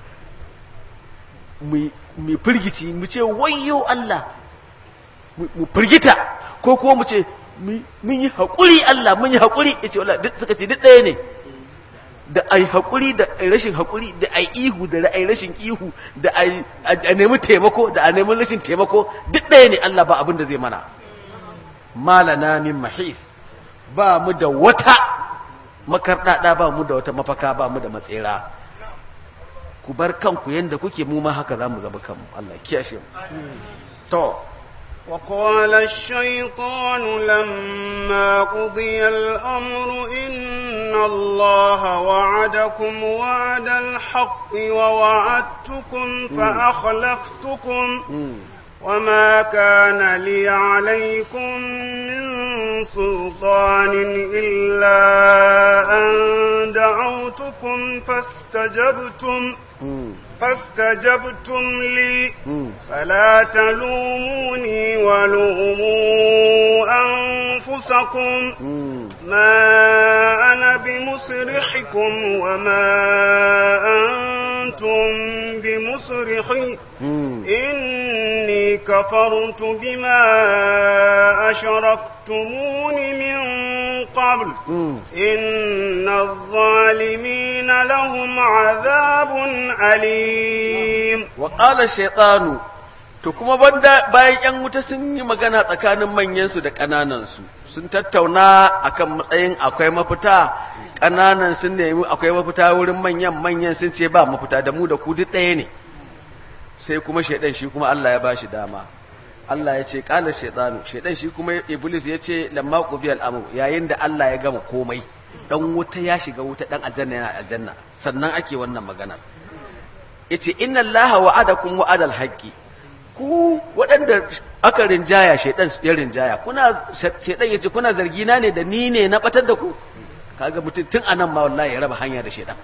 mu firgici mu ce wayyo Allah mu firgita ko kuma mu ce mun yi haƙuri Allah mun yi haƙuri ya ce suka ce duk ɗaya ne da ai haƙuri da ai rashin haƙuri da ai ihu da ai rashin ihu da ai a nemi taimako da a nemi rashin taimako duk ɗaya ne Allah ba abin da zai mana malana min mahis ba mu da wata makarɗaɗa ba mu da wata mafaka ba mu da matsera ku bar kanku yanda kuke mu ma haka za mu zama kanmu Allah kiyashe mu to وقال الشيطان لما قضي الأمر إن الله وعدكم وعد الحق ووعدتكم فأخلفتكم وما كان لي عليكم من سلطان إلا أن دعوتكم فاستجبتم فاستجبتم لي فلا تلوموني ولوموا أنفسكم ما أنا بمصرحكم وما أنتم بمصرحي إني كفرت بما أشركتمون من قبل إن الظالمين لهم عذاب أليم وقال الشيطان to kuma banda bayan yan wuta sun yi magana tsakanin manyansu da ƙananansu sun tattauna akan matsayin akwai mafita ƙananan sun nemi akwai mafita wurin manyan manyan sun ce ba mafita da mu da ku duk ɗaya ne sai kuma shaidan shi kuma Allah ya bashi dama Allah ya ce kala shaytanu shaytan shi kuma iblis ya ce lamma qubiya al-amr yayin da Allah ya gama komai dan wuta ya shiga wuta dan aljanna yana aljanna sannan ake wannan magana yace inna allaha wa'adakum wa'adal haqqi ku waɗanda aka rinjaya shaytan ya rinjaya kuna shaytan yace kuna zargi na ne da ni ne na batar da ku kaga mutum tun anan ma wallahi ya raba hanya da shaytan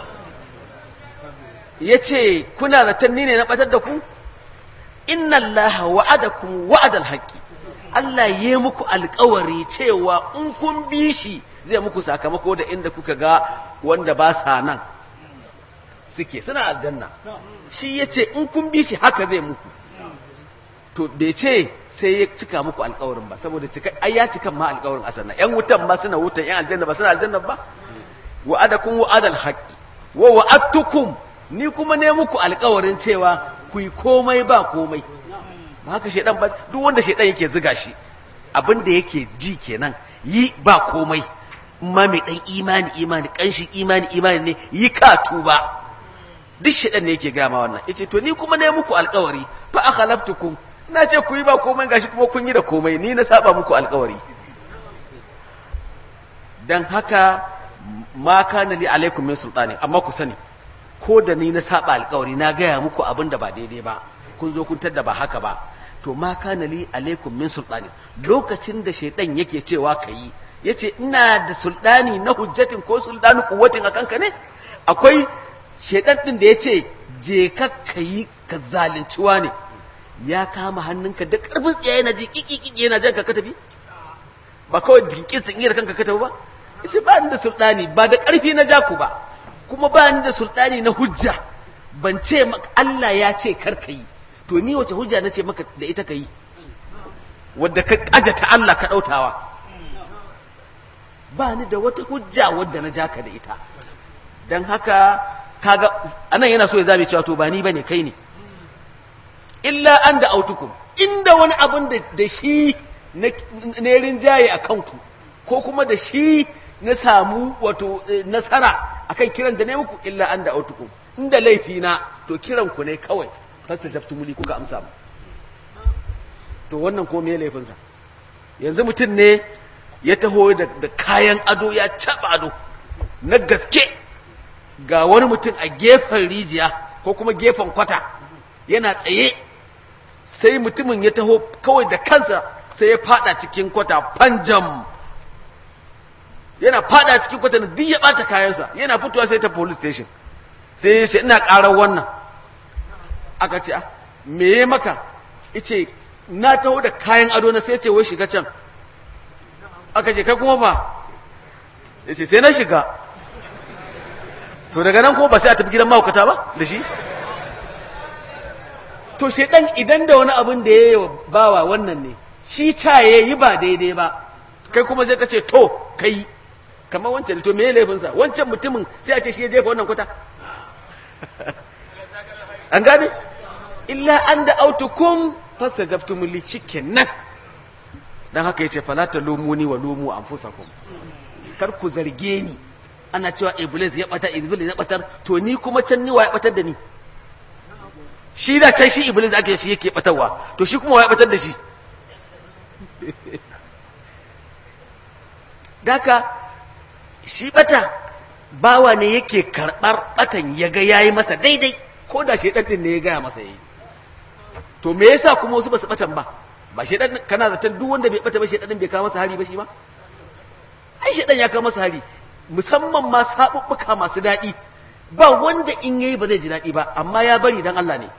yace kuna zaton ni ne na batar da ku inna allaha wa'adakum wa'adal haqqi Allah ya muku alkawari cewa in kun bi shi zai muku sakamako da inda kuka ga wanda ba sa nan suke suna aljanna shi ya ce in kun bi shi haka zai muku to bai ce sai ya cika muku alkawarin ba saboda cika ai ya cika ma alkawarin a sannan yan wutan ma suna wutan yan aljanna ba suna aljanna ba wa'adakum wa'adal haqqi wa wa'adtukum ni kuma ne muku alkawarin cewa ku yi komai ba komai ba haka shedan ba duk wanda shedan yake ziga shi abin da yake ji kenan yi ba komai ma mai dan imani imani kanshi imani imani ne yi ka tuba duk shedan ne yake gaya ma wannan yace to ni kuma ne muku alkawari fa akhlaftukum na ce ku yi ba komai gashi kuma kun yi da komai ni na saba muku alkawari dan haka ma kana li alaikum min sultani amma ku sani ko da ni na saba alkawari na gaya muku abin da ba daidai ba kun zo kun tadda ba haka ba to ma kana li alaikum min sultani lokacin da shaidan yake cewa kayi yace ina da sultani na hujjatin ko sultani kuwatin akan ka ne akwai shaidan din da yace je ka kayi ka zalinciwa ne ya kama hannunka da karfin tsiyaye na ji kiki yana jan ka ka tafi ba kawai dinkin sun iya kanka ka tafi ba yace ba ni da sultani ba da karfi na ja ku ba kuma ba ni da sultani na hujja ban ce maka Allah ya ce kar ka yi to ni wace hujja na ce maka da ita ka yi wadda ka ta Allah ka ɗautawa ba ni da wata hujja wadda na ja ka da ita don haka kaga anan yana so ya zabe cewa to ba ni bane kai ne illa an da autukum inda wani abin da shi na rinjaye a kanku ko kuma da shi na samu wato nasara akan kiran da ne muku illa an da autukum inda laifi na to kiran ku ne kawai fasta jaftumuli kuka amsa mu to wannan ko me laifin sa yanzu mutum ne ya taho da, da kayan ado ya caba ado na gaske ga wani mutum a gefen rijiya ko kuma gefen kwata yana tsaye sai mutumin ya taho kawai da kansa sai ya fada cikin kwata panjam yana fada cikin kwata na duk ya bata kayansa yana fitowa sai ta police station sai ya ce ina karar wannan aka ce me ya maka ice na taho da kayan ado na sai ce wai shiga can aka ce kai kuma ba ya ce sai na shiga to daga nan kuma ba sai a tafi gidan mahaukata ba da shi to shedan idan da wani abin da ya yi bawa wannan ne shi ta ya yi ba daidai ba kai kuma zai ka ce to kai kamar wancan to me ya laifinsa wancan mutumin sai a ce shi ya jefa wannan kwata an gane illa an da autukum fastajabtum li shikenan dan haka yace fala talumuni wa lumu anfusakum kar ku zarge ni ana cewa iblis ya bata iblis ya batar to ni kuma can ni wa ya batar da ni shi da can shi iblis ake shi yake batarwa to shi kuma wa ya batar da shi daka shi bata bawa ne yake karɓar batan ya ga yayi masa daidai ko da shi ɗin ne ya gaya masa yayi to me yasa kuma wasu ba su batan ba ba shi ɗan kana zaton duk wanda bai bata ba shi ɗin bai kawo masa hari ba shi ma ai shi ɗan ya kawo masa hari musamman ma sabubbuka masu daɗi ba wanda in yayi ba zai ji daɗi ba amma ya bari dan Allah ne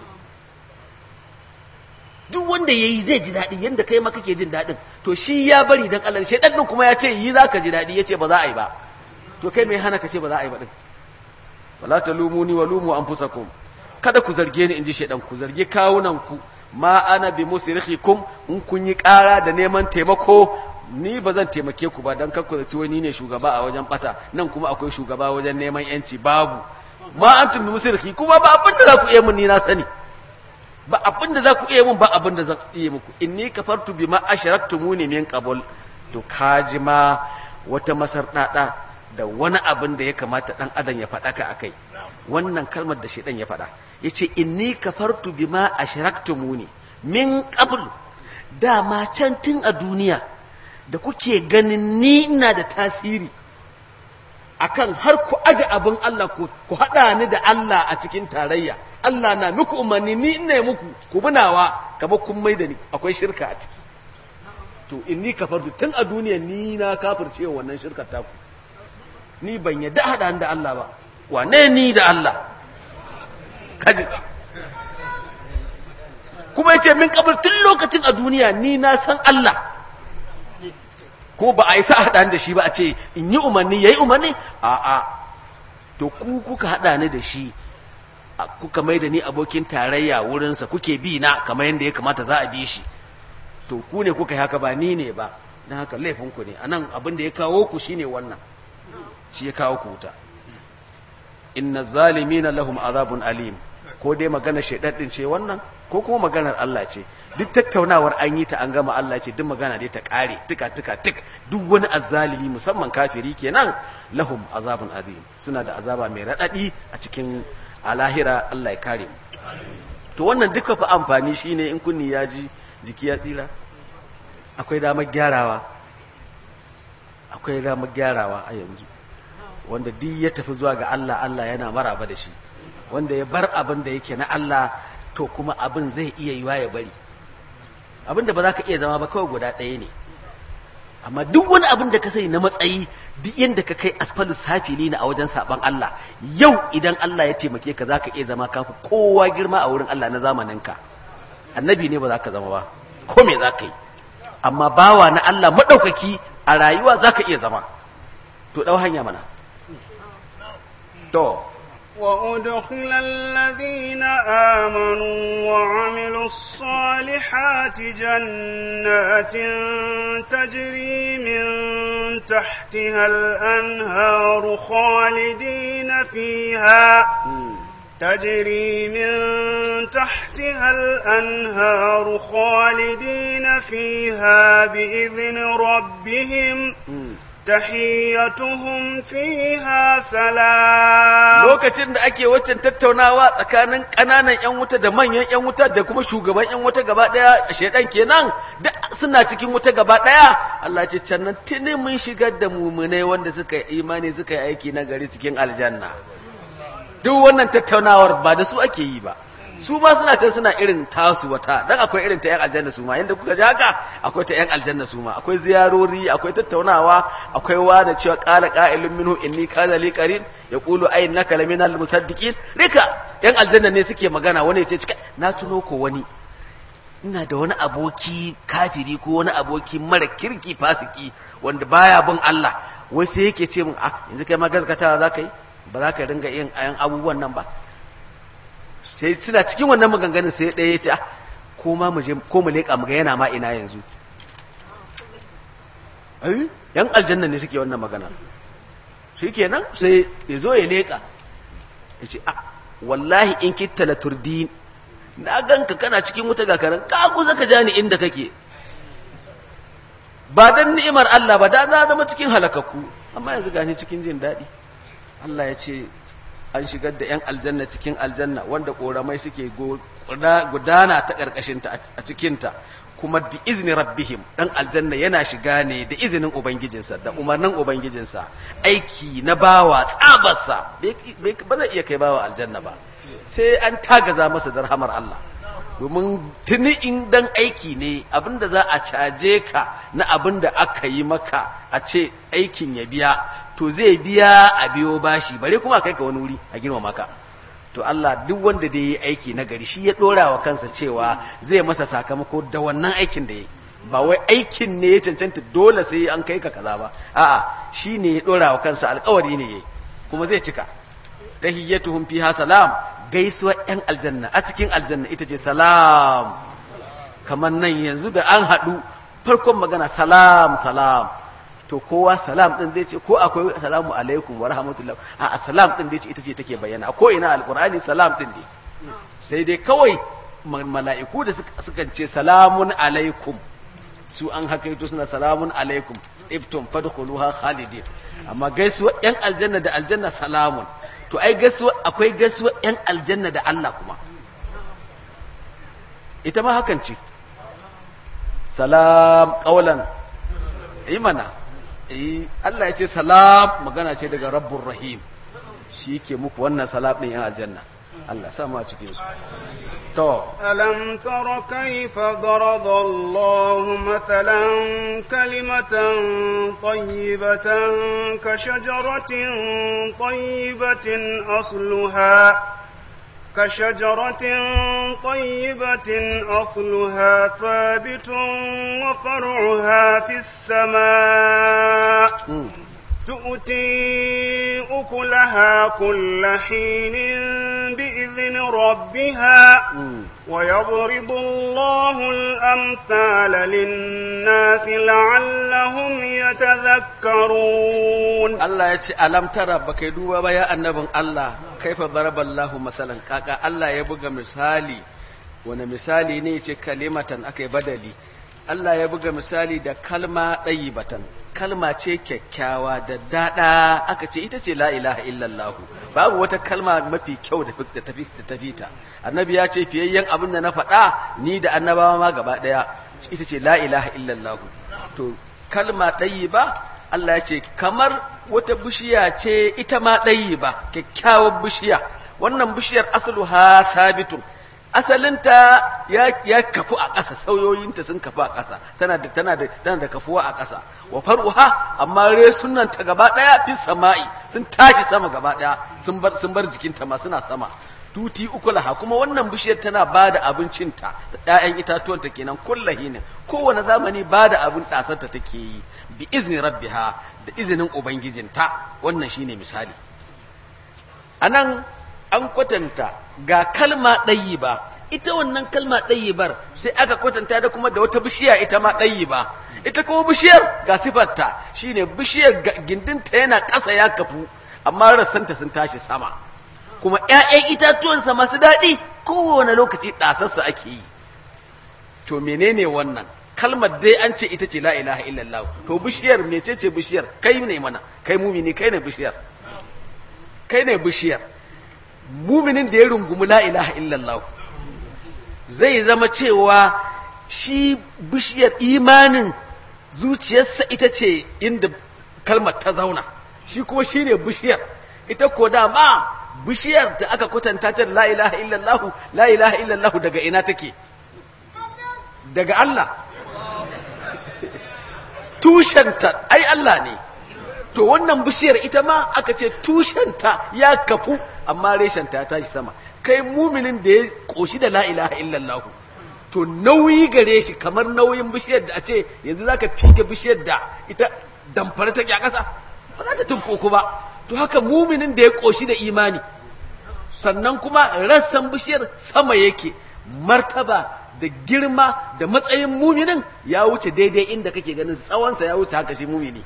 duk wanda yayi zai ji daɗi yanda kai ma kake jin daɗin to shi ya bari dan Allah shi ɗan kuma ya ce yi zaka ji daɗi yace ba za a yi ba to kai mai hana ka ce ba za a yi ba din wala talumuni wa lumu anfusakum kada ku zarge ni inji shedan ku zarge kawunan ku ma ana bi musrikhikum in kun yi ƙara da neman taimako ni ba zan taimake ku ba dan kar ku zaci wani ne shugaba a wajen bata nan kuma akwai shugaba wajen neman yanci babu ma antum bi musrikhi kuma ba abin da za ku iya mun ni na sani ba abin da za ku iya mun ba abin da zan iya muku inni kafartu bima ashraktumuni min qabl to kaji ma wata masardada da wani abin da ya kamata dan adam ya faɗa ka akai wannan kalmar da shedan ya faɗa yace inni kafartu bima ashraktumuni min qabl dama can tun a duniya da kuke ganin ni ina da tasiri akan har ku aje abin Allah ku ku hada ni da Allah a cikin tarayya Allah na muku umarni ni ina muku ku bunawa kamar kun mai da ni akwai shirka a ciki to inni kafartu tun a duniya ni na kafirce wannan shirkar taku ni ban yadda hada ni da Allah ba wane ni da Allah kaji kuma yace min kabar tun lokacin a duniya ni na san Allah ko ba a yi sa hada ni da shi ba a ce in yi umarni yayi umarni a a to ku kuka hada ni da shi a- kuka mai da ni abokin tarayya wurinsa kuke bi na kamar yadda ya kamata za a bi shi to ku ne kuka yi haka ba ni ne ba don haka laifinku ne a nan abin da ya kawo ku shine wannan shi ya kawo ku wuta inna zalimina lahum azabun alim ko dai magana shaidaddin ce wannan ko kuma maganar Allah ce duk tattaunawar an yi ta an gama Allah ce duk magana dai ta kare tuka tuka tuk duk wani azzalimi musamman kafiri kenan lahum azabun azim suna da azaba mai radadi a cikin alahira Allah ya kare mu to wannan duka fa amfani shine in kunni ya ji jiki ya tsira akwai damar gyarawa akwai damar gyarawa a yanzu wanda duk ya tafi zuwa ga Allah Allah yana maraba da shi wanda ya bar abin da yake na Allah to kuma abin zai iya yiwa ya bari abin da ba za ka iya zama ba kawai guda ɗaya ne amma duk wani abin da ka sani na matsayi duk yadda ka kai asfalus safili na a wajen saban Allah yau idan Allah ya taimake ka za ka iya zama kafi kowa girma a wurin Allah na zamaninka annabi ne ba za ka zama ba ko me za ka yi amma bawa na Allah maɗaukaki a rayuwa za ka iya zama to ɗau hanya mana to وأدخل الذين آمنوا وعملوا الصالحات جنات تجري من تحتها الأنهار خالدين فيها تجري من تحتها الأنهار خالدين فيها بإذن ربهم تحيتهم فيها سلام lokacin da ake waccan tattaunawa tsakanin ƙananan 'yan wuta da manyan 'yan wuta da kuma shugaban 'yan wuta gaba ɗaya shaidan kenan da suna cikin wuta gaba ɗaya Allah ce can nan tuni mun shigar da mumunai wanda suka yi imani suka yi aiki na gari cikin aljanna duk wannan tattaunawar ba da su ake yi ba su ma suna can suna irin tasu wata dan akwai irin ta yan aljanna su ma yanda kuka ji haka akwai ta yan aljanna su ma akwai ziyarori akwai tattaunawa akwai wada cewa qala qa'ilun minhu inni kana li qarin yaqulu ay innaka laminal musaddiqin rika yan aljanna ne suke magana wani ya ce cika na tuno ko wani ina da wani aboki kafiri ko wani aboki mara kirki fasiki wanda baya bin Allah wai sai yake ce min ah yanzu kai ma gaskatawa za ka yi ba za ka ringa yin ayan abubuwan nan ba sai suna cikin wannan maganganun sai ɗaya ya ce ah ko ma mu je ko mu leƙa mu ga yana ma ina yanzu ai yan aljanna ne suke wannan magana shikenan sai ya zo ya leƙa ya ce ah wallahi in kitta la turdin na ganka kana cikin wuta ga karan ka kusa ka jani inda kake ba dan ni'imar Allah ba da na zama cikin halakakku amma yanzu gani cikin jin daɗi Allah ya ce an shigar da 'yan aljanna cikin aljanna wanda ƙoramai suke gudana ta ƙarƙashinta a cikinta kuma bi izini rabbihim ɗan aljanna yana shiga ne da izinin ubangijinsa da umarnin ubangijinsa aiki na bawa tsabarsa ba zai iya kai bawa aljanna ba sai an tagaza masa da rahamar Allah domin tuni in dan aiki ne abinda za a caje ka na abinda aka yi maka a ce aikin ya biya to zai biya a biyo bashi bare kuma kai ka wani wuri a girma maka to Allah duk wanda da yi aiki na gari shi ya dora wa kansa cewa zai masa sakamako da wannan aikin da ya ba wai aikin ne ya cancanta dole sai an kai ka kaza ba a'a shi ne ya dora wa kansa alkawari ne yayi kuma zai cika tahiyyatuhum fiha salam gaisuwar yan aljanna a cikin aljanna ita ce salam kamar nan yanzu da an haɗu farkon magana salam salam to kowa salam din zai ce ko akwai salamu alaikum wa rahmatullah a salam din zai ce ita ce take bayyana ko ina alqur'ani salam din ne sai dai kawai mala'iku da suka ce salamun alaikum su an hakaito suna salamun alaikum iftum fadkhuluha khalidin amma gaisuwa yan aljanna da aljanna salamun to ai gaisuwa akwai gaisuwa yan aljanna da Allah kuma ita ma hakan ce salam qaulan imana eh Allah ya ce salam magana ce daga rabbur rahim shi ke muku wannan salam din yan aljanna Allah sa mu a cikin su to ألم تر كيف ضرب الله مثلا كلمة طيبة كشجرة طيبة أصلها كشجرة طيبة أصلها ثابت وفرعها في السماء mm. تؤتي أكلها كل حين بإذن ربها mm. ويضرب الله الأمثال للناس لعلهم يتذكرون Allah ya ce alam tara baka duba ba ya annabin Allah kaifa daraballahu masalan kaka Allah ya buga misali wani misali ne ce kalimatan akai badali Allah ya buga misali da kalma batan kalma ce kyakkyawa da dada aka ce ita ce la ilaha illallah babu wata kalma mafi kyau da fi- da tafi da tafi ta annabi ya ce fiyayyen abin da na faɗa ni da annabawa ma gaba ɗaya ita ce la ilaha illallah to kalma ba Allah ya ce kamar wata bishiya ce ita ma ba kyakkyawar bishiya wannan bishiyar asluha sabitun asalinta ya, ya kafu a ƙasa sauyoyinta sun kafu a ƙasa tana da tana da tana da kafuwa a ƙasa wa faruha amma resunan ta gaba ɗaya fi sama'i sun tashi sama gaba ɗaya sun bar sun bar jikinta ma suna sama tuti ukulaha kuma wannan bishiyar tana ba da abincinta da ƴaƴan itatuwanta kenan kullahinin kowane zamani ba da abin ɗasarta take yi bi izni rabbiha da izinin ubangijinta wannan shine misali anan an kwatanta ga kalma ɗayi ba ita wannan kalma ɗayi bar sai aka kwatanta da kuma da wata bishiya ita ma ɗayi ba ita kuma bishiyar ga sifarta shine bishiyar ga- gindinta yana ƙasa ya kafu amma rassanta sun tashi sama kuma ‘ya'yan itatuwansa masu daɗi kowane lokaci ɗasarsa ake yi to menene wannan kalmar dai an ce ita ce la ilaha illallah to bishiyar mecece bishiyar kai ne mana kai mumini kai ne bishiyar kai ne bishiyar muminin da ya rungumi la ilaha illallah zai zama cewa shi bishiyar imanin zuciyarsa ita ce inda kalmar ta zauna shi kuma shi ne bishiyar ita ko dama bishiyar da aka kwatanta ta da la ilaha illallah la ilaha illallah daga ina take daga Allah tushenta ai Allah ne to wannan bishiyar ita ma aka ce tushenta ya kafu amma reshenta ya tashi sama kai muminin da ya koshi da la ilaha illallah to nauyi gare shi kamar nauyin bishiyar da a ce yanzu zaka fike bishiyar da ita damfara ta a ƙasa ba za ta tunkuku ba to haka muminin da ya koshi da imani sannan kuma rassan bishiyar sama yake martaba da girma da matsayin muminin ya wuce daidai inda kake ganin tsawonsa ya wuce haka shi mumini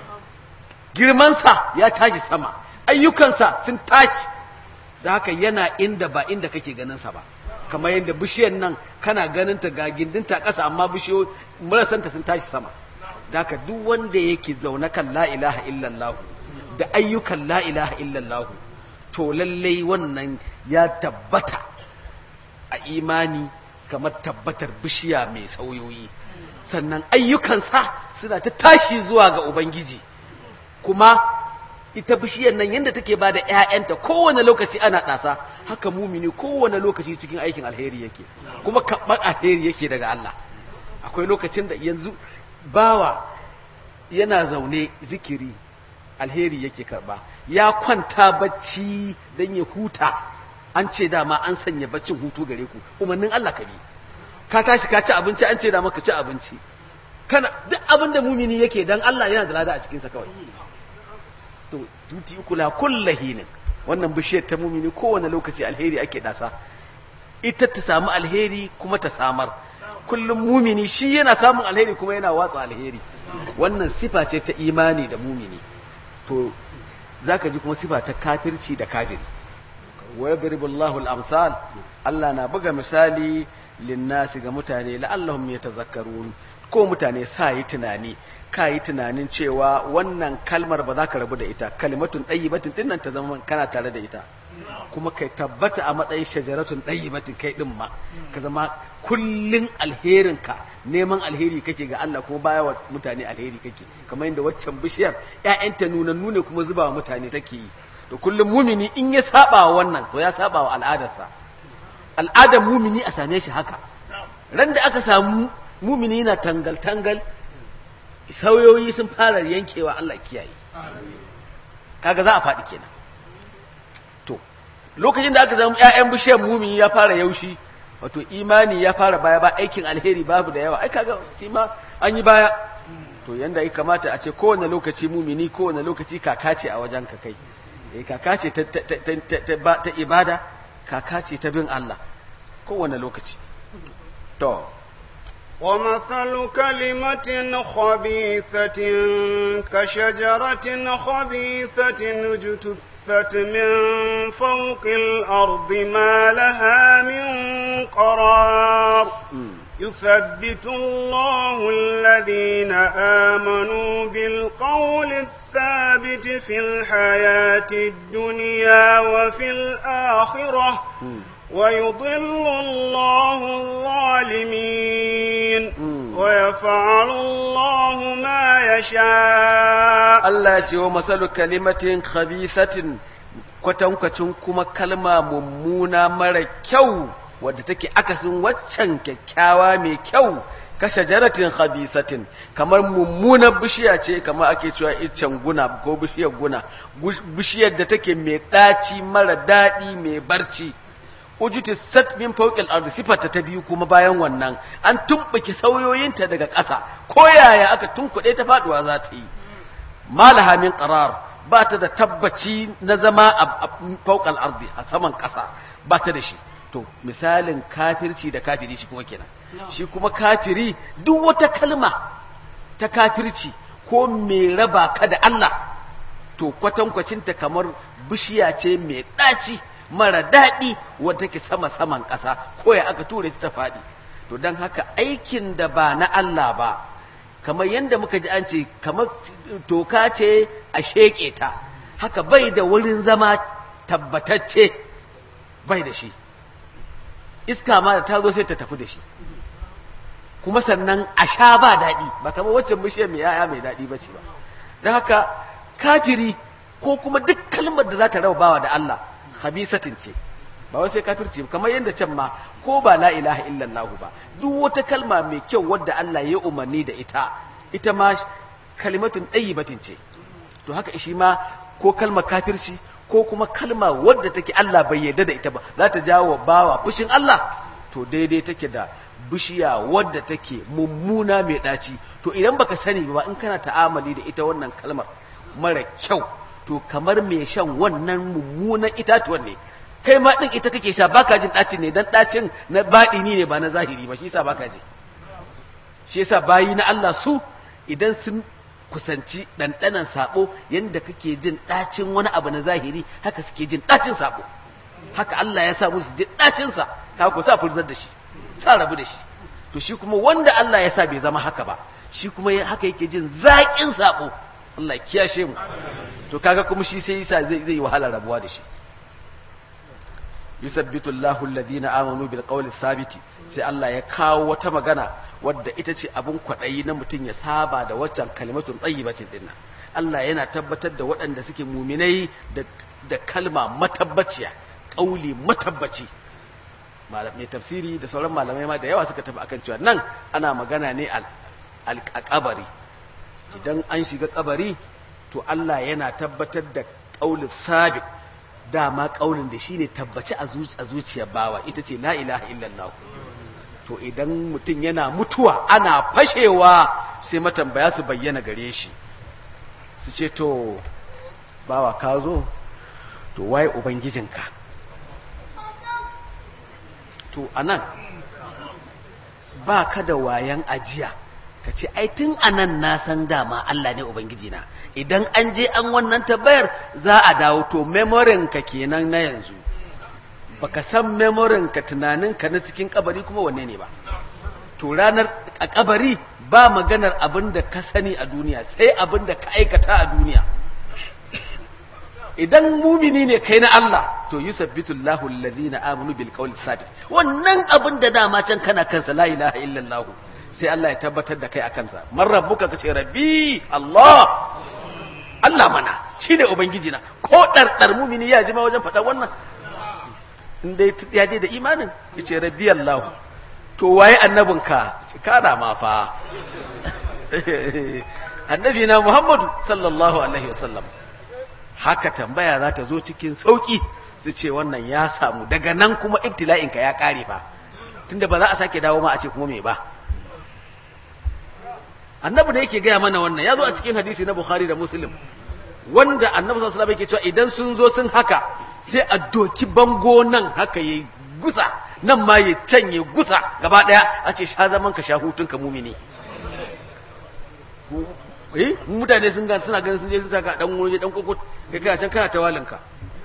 girmansa ya tashi sama ayyukansa sun tashi da haka yana inda ba inda kake ganinsa ba kamar yadda bishiyar nan kana ganinta ga gindinta ƙasa amma bishiyo marasanta sun tashi sama da haka duk wanda yake zaune kan la ilaha illallah da ayyukan la ilaha illallah to lallai wannan ya tabbata a imani kamar tabbatar bishiya mai sauyoyi sannan ayyukansa suna ta tashi zuwa ga ubangiji kuma ita bishiyar nan yadda take ba da ‘ya'yanta kowane lokaci ana ɗasa haka mumini kowane lokaci cikin aikin alheri yake kuma kaɓar alheri yake daga Allah akwai lokacin da yanzu bawa yana zaune zikiri alheri yake karba ya kwanta bacci don ya huta an ce dama an sanya baccin hutu gare ku umarnin Allah ka bi ka tashi ka ci abinci an ce dama ka ci abinci kana duk abin da mumini yake dan Allah yana da lada a cikinsa kawai to tuti kula kullahinin wannan bishiyar ta mumini kowane lokaci alheri ake dasa ita ta samu alheri kuma ta samar kullum mumini shi yana samun alheri kuma yana watsa alheri wannan sifa ce ta imani da mumini to zaka ji kuma sifa ta kafirci da kafiri wa yadribullahu al-amsal Allah na buga misali linnasi ga mutane la'allahum yatazakkarun ko mutane sa yi tunani ka yi tunanin cewa wannan kalmar ba za ka rabu da ita kalimatun ɗayyibatin ɗin nan ta zama kana tare da ita kuma kai tabbata a matsayin shajaratun ɗayyibatin kai ɗin ma ka zama kullun alherinka neman alheri kake ga Allah kuma baya wa mutane alheri kake kamar yadda waccan bishiyar ƴaƴanta nunannu ne kuma zuba wa mutane take yi to kullum mumini in ya saba wa wannan to ya saba wa al'adarsa al'adar mumini a same shi haka ran da aka samu mumini na tangal tangal sauyoyi sun fara yankewa Allah kiyaye kaga za a faɗi kenan to lokacin da aka samu ƴaƴan bishiyar mumini ya fara yaushi wato imani ya fara baya ba aikin alheri babu da yawa ai kaga shi ma an yi baya to yanda ya kamata a ce kowane lokaci mumini kowane lokaci kaka ce a wajen ka kai eh kaka ce ta ta ta ta ta ibada kaka ce ta bin Allah kowane lokaci to ومثل كلمة خبيثة كشجرة خبيثة اجتثت من فوق الأرض ما لها من قرار يثبت الله الذين آمنوا بالقول الثابت في الحياة الدنيا وفي الآخرة ويضل الله الظالمين ويفعل الله ما يشاء Allah ya ce wa masalu kalimatin khabithatin kwatankwacin kuma kalma mummuna mara kyau wadda take akasin waccan kyakkyawa mai kyau ka shajaratin khabisatin kamar mummunar bishiya ce kamar ake cewa iccen guna ko bishiyar guna bishiyar da take mai ɗaci mara daɗi mai barci ujuti sat min fawqil ardi sifata ta biyu kuma bayan wannan an tumbuki sauyoyinta daga ƙasa ko yaya aka tunkuɗe ta faduwa za ta yi malaha min qarar ba ta da tabbaci na zama a fawqal ardi a saman ƙasa ba ta da shi to misalin kafirci da kafiri shi kuma kenan shi kuma kafiri duk wata kalma ta kafirci ko mai raba ka da Allah to kwatankwacinta kamar bishiya ce mai ɗaci mara daɗi wadda take sama-saman ƙasa ko ya aka ture ta faɗi to don haka aikin da ba na Allah ba kamar yadda muka ji an ce kamar toka ce a sheƙe ta haka bai da wurin zama tabbatacce bai da shi iska ma da ta zo sai ta tafi da shi kuma sannan a sha ba daɗi ba kamar waccan bishiyar mai yaya mai daɗi ba ce ba don haka kafiri ko kuma duk kalmar da za ta raba bawa da Allah khabisatin ce ba wai sai kafirci ba kamar yadda can ma ko ba la ilaha illallah ba duk wata kalma mai kyau wadda Allah ya umarni da ita ita ma kalimatun ɗayyibatin ce to haka shi ma ko kalmar kafirci ko kuma kalma wadda take Allah bai yarda da ita ba za ta jawo bawa fushin Allah to daidai take da bishiya wadda take mummuna mai ɗaci to idan baka sani ba in kana ta'amali da ita wannan kalmar mara kyau to kamar mai shan wannan mummunan itatuwan ne kai ma din ita kake sha baka jin ɗacin ne dan ɗacin na baɗini ne ba na zahiri ba shi yasa baka ji shi yasa bayi na Allah su idan sun kusanci ɗanɗanan saɓo yadda kake jin ɗacin wani abu na zahiri haka suke jin ɗacin saɓo haka Allah ya sa musu jin ɗacinsa ka ku sa furzar da shi sa rabu da shi to shi kuma wanda Allah ya sa bai zama haka ba shi kuma haka yake jin zaƙin saɓo Allah kiyashe mu to kaga kuma shi sai yasa zai zai wahala rabuwa da shi yusabbitu Allahu alladhina amanu bil qawli thabiti sai Allah ya kawo wata magana wadda ita ce abun kwadayi na mutum ya saba da waccan kalimatun tayyibatin dinna Allah yana tabbatar da waɗanda suke muminai da da kalma matabbaciya kauli matabbaci mai tafsiri da sauran malamai ma da yawa suka tafi akan cewa nan ana magana ne al kabari idan an shiga kabari to Allah yana tabbatar da kaulin sabit dama kaulin da shine tabbaci a zuciyar bawa ita ce la ilaha illallah to idan mutum yana mutuwa ana fashewa sai matambaya su bayyana gare shi su ce to bawa ka zo to waye ubangijinka to anan ba ka da wayan ajiya ka ce ai tun anan na san dama Allah ne ubangiji na idan an je an wannan tabbayar za a dawo to memorin ka kenan na yanzu baka san memorin ka tunanin ka na cikin kabari kuma wanne ne ba to ranar a kabari ba maganar abin da ka sani a duniya sai abin da ka aikata a duniya idan mumini ne kai na Allah to yusabbitu Allahu alladhina amanu bil qawli sabit wannan abin da dama can kana kansa la ilaha illallah sai Allah ya tabbatar da kai a kansa man rabbuka kace rabbi Allah Allah mana shine ubangiji na ko dardar mumini ya jima wajen faɗa wannan in dai ya je da imanin yace rabbi Allah to waye annabinka kana ma fa annabi na Muhammadu sallallahu alaihi wasallam haka tambaya za ta zo cikin sauki su ce wannan ya samu daga nan kuma ibtila'inka ya kare fa tunda ba za a sake dawo ma a ce kuma me ba annabi da yake gaya mana wannan ya zo a cikin hadisi na bukhari da muslim wanda annabi sallallahu alaihi wasallam yake cewa idan sun zo sun haka sai a doki bango nan haka yayi gusa nan ma ya canye gusa gaba daya a ce sha zaman ka sha hutun ka mumini eh mutane sun ga suna ganin sun je sun saka dan wuri dan kokot kai kana can kana tawalinka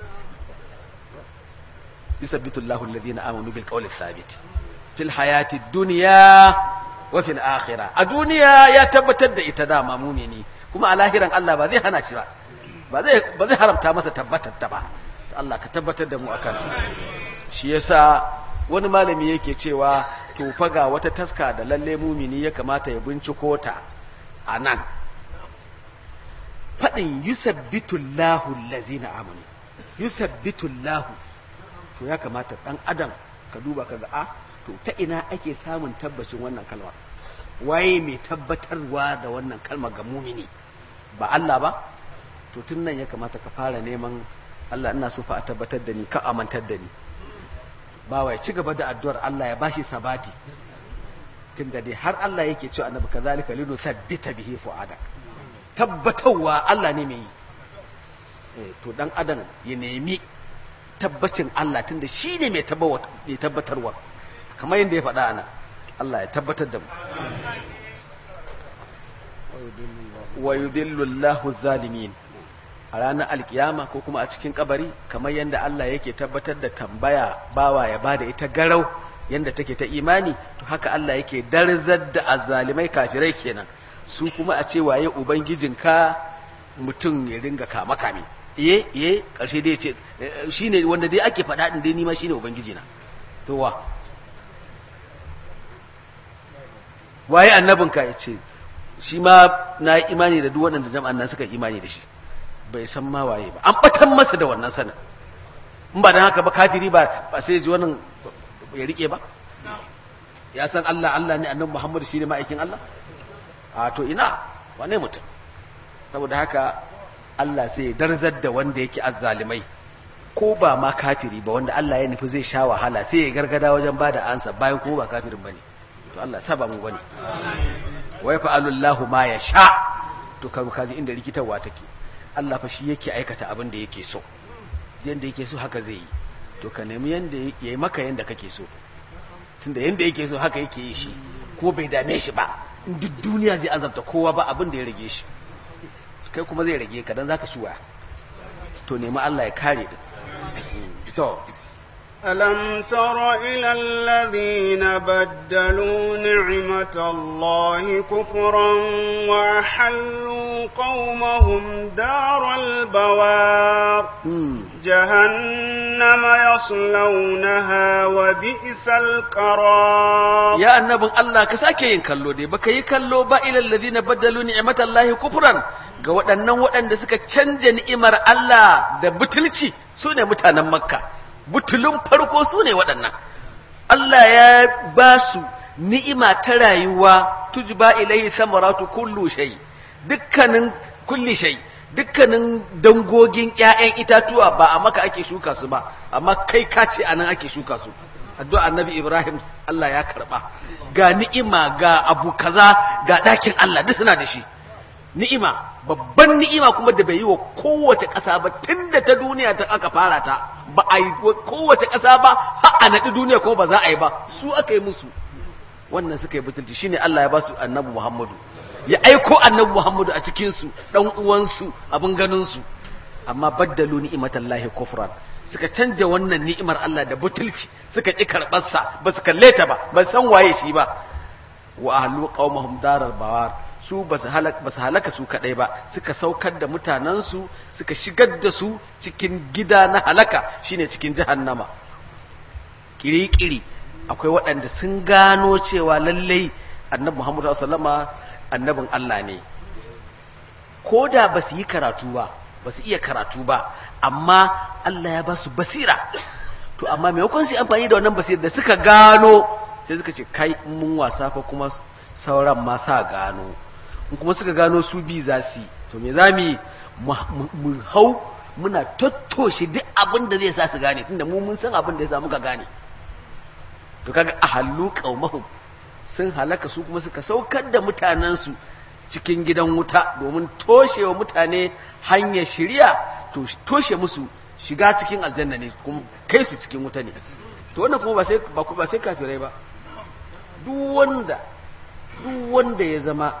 yusabbitu Allahu alladhina amanu bil qawli thabit fil hayati dunya wa fil akhirah a duniya ya tabbatar da ita dama mumini kuma a lahiran Allah ba zai hana shi ba ba zai ba zai haramta masa tabbatar ta ba Allah ka tabbatar da mu akan ta shi yasa wani malami yake cewa to fa ga wata taska da lalle mumini ya kamata ya binciko ta anan fadin yusabbitu Allahu allazina amanu yusabbitu Allahu to ya kamata dan adam ka duba kaga a to ta ina ake samun tabbacin wannan kalmar waye mai tabbatarwa da wannan kalmar ga mumini ba Allah ba to tun nan ya kamata ka fara neman Allah ina so fa a tabbatar da ni ka amantar da ni ba wai ci gaba da addu'ar Allah ya bashi sabati tun da dai har Allah yake cewa annabi kazalika lidu sabbita bihi fu'adak tabbatarwa Allah ne mai yi to dan adam ya nemi tabbacin Allah tunda shi ne mai tabbatarwa kamar yadda ya faɗa ana Allah ya tabbatar da mu wa yudillu Allahu zalimin a ranar alkiyama ko kuma a cikin kabari kamar yadda Allah yake tabbatar da tambaya bawa ya bada ita garau yadda take ta imani to haka Allah yake darzar da azzalimai kafirai kenan su kuma a ce waye ubangijinka mutum ya ringa kama kame iye iye karshe dai ce shine wanda dai ake faɗa din dai nima shine ubangiji na to wa waye annabinka ya ce shi ma na yi imani da duk waɗanda jama'an nan suka imani da shi bai san ma waye ba an batan masa da wannan sanin in ba dan haka ba kafiri ba ba sai ji wannan ya rike ba ya san Allah Allah ne annabi Muhammad shine ma'aikin Allah a to ina wane mutum saboda haka Allah sai ya darzar da wanda yake azzalimai ko ba ma kafiri ba wanda Allah ya nufi zai sha wahala sai ya gargada wajen bada ansa bayan kuma ba kafirin bane to Allah saba mu bane wa yafa'alu Allahu ma yasha to kaga kaji inda rikitarwa take Allah fa shi yake aikata abin da yake so yanda yake so haka zai yi to ka nemi yanda yayi maka yanda kake so tunda yanda yake so haka yake yi shi ko bai dame shi ba in duk duniya zai azabta kowa ba abin da ya rage shi kai kuma zai rage ka dan zaka shuwa to nemi Allah ya kare din to ألم تر إلى الذين بدلوا نعمة الله كفرا وأحلوا قومهم دار البوار جهنم يصلونها وبئس القرار يا النبي الله كساكي ينكلو دي بكا يكلو با إلى الذين بدلوا نعمة الله كفرا ga waɗannan waɗanda suka canja ni'imar Allah da butulci su ne mutanen Makka butulun farko su ne waɗannan Allah ya ba su ni'ima ta rayuwa tujba ilaihi samaratu kullu shay dukkanin kulli shay dukkanin dangogin ƴaƴan itatuwa ba a maka ake shuka su ba amma kai ka ce anan ake shuka su addu'a annabi Ibrahim Allah ya karba ga ni'ima ga abu kaza ga ɗakin Allah duk suna da shi ni'ima babban ni'ima kuma da bai yi wa kowace ƙasa ba tun da ta duniya ta aka fara ta ba a yi kowace ƙasa ba har a naɗi duniya kuma ba za a yi ba su aka yi musu wannan suka yi butulci shine Allah ya ba su annabi Muhammadu ya aiko annabi Muhammadu a cikin su dan uwansu abin ganin su amma baddalu ni'imatallahi kufran suka canja wannan ni'imar Allah da butulci suka ƙi karɓarsa ba su kalle ta ba ba san waye shi ba wa ahlu qaumahum darar bawar su ba su halaka su kadai ba suka saukar da mutanensu suka shigar da su cikin gida na halaka shine cikin jahannama kiri-kiri akwai waɗanda sun gano cewa lallai annabi Muhammadu sallama annabin Allah ne ko da ba su yi karatu ba ba su iya karatu ba amma Allah ya ba su basira to amma maimakon su amfani da wannan basira da suka gano sai suka ce kai mun wasa ko kuma sauran ma sa gano in kuma suka gano su bi za su yi to me za mu yi mu hau muna tattoshe duk abin da zai sa su gane tunda mu mun san abin da ya sa muka gane to kaga a hallu qaumahum sun halaka su kuma suka saukar da mutanensu cikin gidan wuta domin toshe wa mutane hanyar shirya to toshe musu shiga cikin aljanna ne kuma kai su cikin wuta ne to wannan kuma ba sai ba sai kafirai ba duk wanda duk wanda ya zama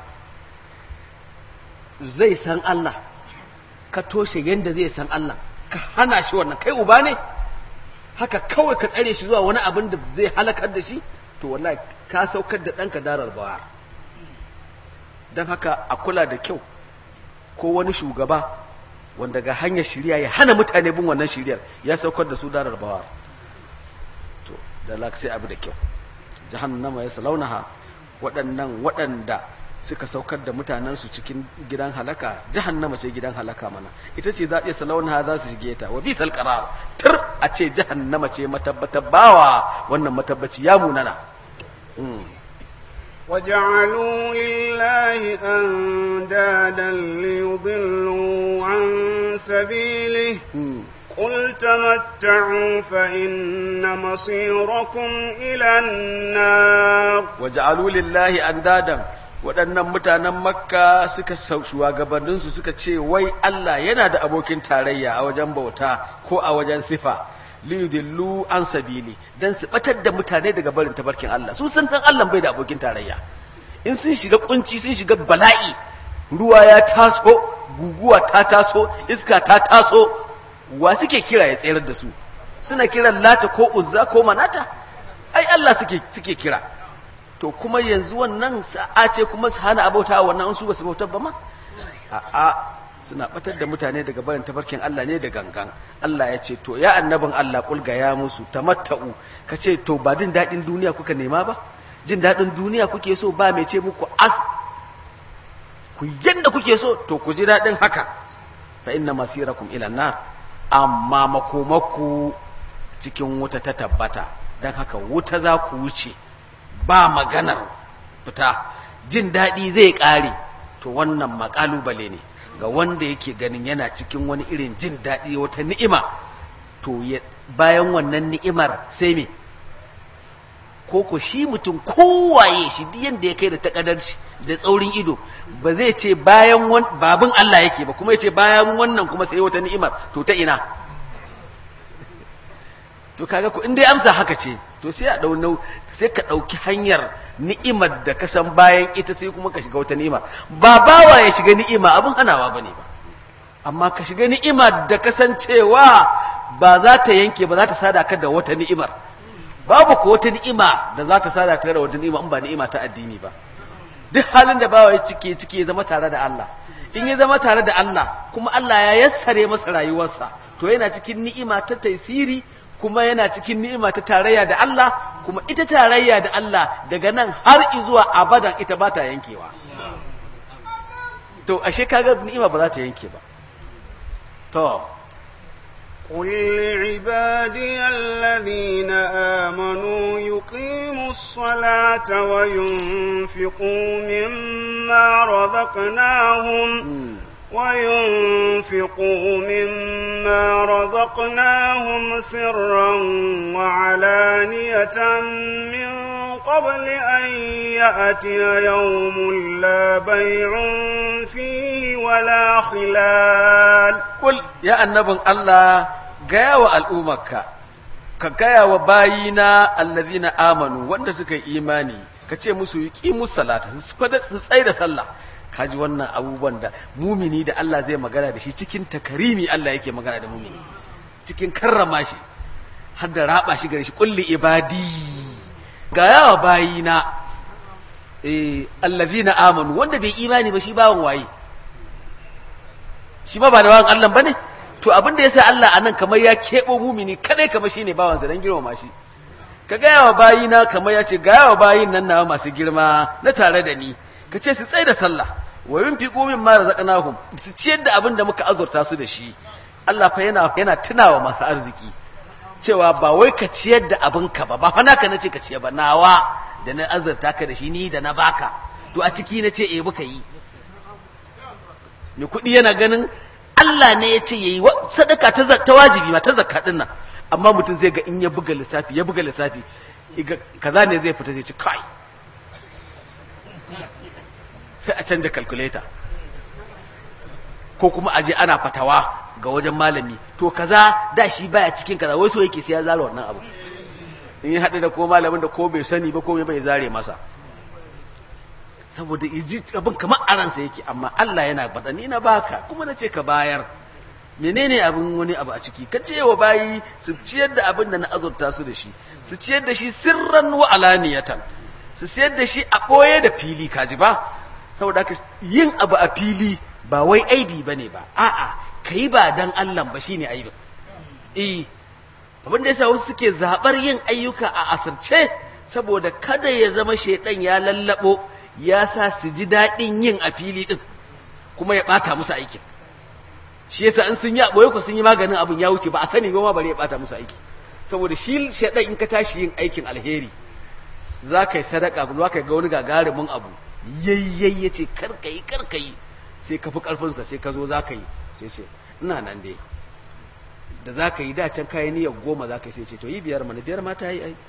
zai san Allah ka toshe yanda zai san Allah ka hana shi wannan kai uba ne haka kawai ka tsare shi zuwa wani abin da zai halakar da shi to wallahi ka saukar da ɗanka darar bawa don haka a kula da kyau ko wani shugaba wanda ga hanyar shirya ya hana mutane bin wannan shiryar ya saukar da su darar bawa to da sai abu da kyau jahannama ya salaunaha waɗannan waɗanda suka saukar da mutanensu cikin gidan halaka jahannama ce gidan halaka mana ita ce za a iya salaunaha za su shige ta wa bisal qarar tur a ce jahannama ce matabbatar bawa wannan matabbaci ya munana وجعلوا لله أندادا ليضلوا عن سبيله قل تمتعوا فإن مصيركم إلى النار وجعلوا لله أندادا waɗannan mutanen makka suka shugabanninsu suka ce wai Allah yana da abokin tarayya a wajen bauta ko a wajen sifa liyudillu an sabili dan su batar da mutane daga barin tabarkin Allah su san dan Allah bai da abokin tarayya in sun shiga kunci sun shiga bala'i ruwa ya taso guguwa ta taso iska ta taso wa suke kira ya tsayar da su suna kiran lata ko uzza ko manata ai Allah suke suke kira to kuma yanzu wannan sa'a ce kuma su hana abauta wannan an su ba su bautar ba ma a'a suna batar da mutane daga barin tafarkin Allah ne da gangan Allah ya ce to ya annabin Allah kulga ya musu tamatta'u ka ce to ba jin daɗin duniya kuka nema ba jin daɗin duniya kuke so ba mai ce muku as ku yanda kuke so to ku ji daɗin haka fa inna masirakum ila nar amma makomaku cikin wuta ta tabbata dan haka wuta za ku wuce ba maganar fita jin daɗi zai ƙare to wannan makalubale ne ga wanda yake ganin yana cikin wani irin jin daɗi wata ni'ima to bayan wannan ni'imar sai me ko ko shi mutum kowaye shi duk yanda ya kai da takadarci da tsaurin ido ba zai ce bayan babin Allah yake ba kuma ya ce bayan wannan kuma sai wata ni'imar to ta ina to kaga ku in dai amsa haka ce to sai a dau nau sai ka dauki hanyar ni'imar da ka san bayan ita sai kuma ka shiga wata ni'ima ba bawa ya shiga ni'ima abin hanawa bane ba amma ka shiga ni'ima da kasancewa ba za ta yanke ba za ta sada ka da wata ni'imar babu ko wata ni'ima da za ta sada ka da wata ni'ima in ba ni'ima ta addini ba duk halin da bawa ya cike cike ya zama tare da Allah in ya zama tare da Allah kuma Allah ya yassare masa rayuwarsa to yana cikin ni'ima ta taisiri kuma yana cikin ni'ima ta tarayya da Allah kuma ita tarayya da Allah daga nan har zuwa abadan ita ba ta yankewa to ashe kaga ni'ima ba za ta yanke ba to قل لعبادي الذين آمنوا يقيموا الصلاة وينفقوا مما رزقناهم وينفقوا مما رزقناهم سرا وعلانية من قبل أن يأتي يوم لا بيع فيه ولا خلال قل يا النبي الله gaya wa al'ummarka ka gaya wa bayina allazina amanu wanda suka yi imani ka ce musu yi ƙimu salata su tsaye da sallah kaji wannan abubuwan da mumini da Allah zai magana da shi cikin takarimi Allah yake magana da mumini cikin karrama shi har da raba shi gare shi kulli ibadi ga yawa bayina eh allazina amanu wanda bai imani ba shi bawan waye shi ba ba da bawan Allah bane to abin da yasa Allah anan kamar ya kebo mumini kadai kamar shine bawan sa dan girmama shi ka ga yawa bayina kamar ya ce ga yawa bayin nan nawa masu girma na tare da ni ka ce su tsaye da sallah wa yunfiqu mimma razaqnahum su ciyar da abin da muka azurta su da shi Allah fa yana yana tunawa masu arziki cewa ba wai ka ciyar da abinka ba ba fa naka nace ka ciyar ba nawa da na azurta ka da shi ni da na baka to a ciki nace eh muka yi mai kuɗi yana ganin Allah ne ya ce yayi sadaka ta ta wajibi ma ta zakka din nan amma mutum zai ga in ya buga lissafi ya buga lissafi kaza ne zai fita zai ci kai sai a canja calculator ko kuma aje ana fatawa ga wajen malami to kaza da shi baya cikin kaza wai so yake sai ya zara wannan abu in ya haɗu da ko malamin da ko bai sani ba ko bai zare masa saboda iji abin kamar aransa yake amma Allah yana bada ni na baka kuma na ce ka bayar menene abin wani abu a ciki ka ce wa bayi su ciyar da abin da na azurta su da shi su ciyar da shi sirran wa alaniyatan su ciyar da shi a ɓoye da fili kaji ba saboda haka yin abu a fili ba wai aibi bane ba a'a kai ba dan Allah ba shine aibin eh abin da yasa wasu suke zabar yin ayyuka a asirce saboda kada ya zama shedan ya lallabo ya sa su ji daɗin yin a fili ɗin kuma ya ɓata musu aikin shi yasa in sun yi ɓoye ku sun yi maganin abin ya wuce ba a sani ba ma bare ya ɓata musu aiki saboda shi shaɗan in ka tashi yin aikin alheri za ka yi sadaka za ka ga wani gagarumin abu yayyai ya ce karkayi karkayi sai ka fi ƙarfinsa sai ka zo za ka yi sai ce ina nan dai da za ka yi da can kayi niyyar goma za ka yi sai ce to yi biyar mana biyar ma ta yi ai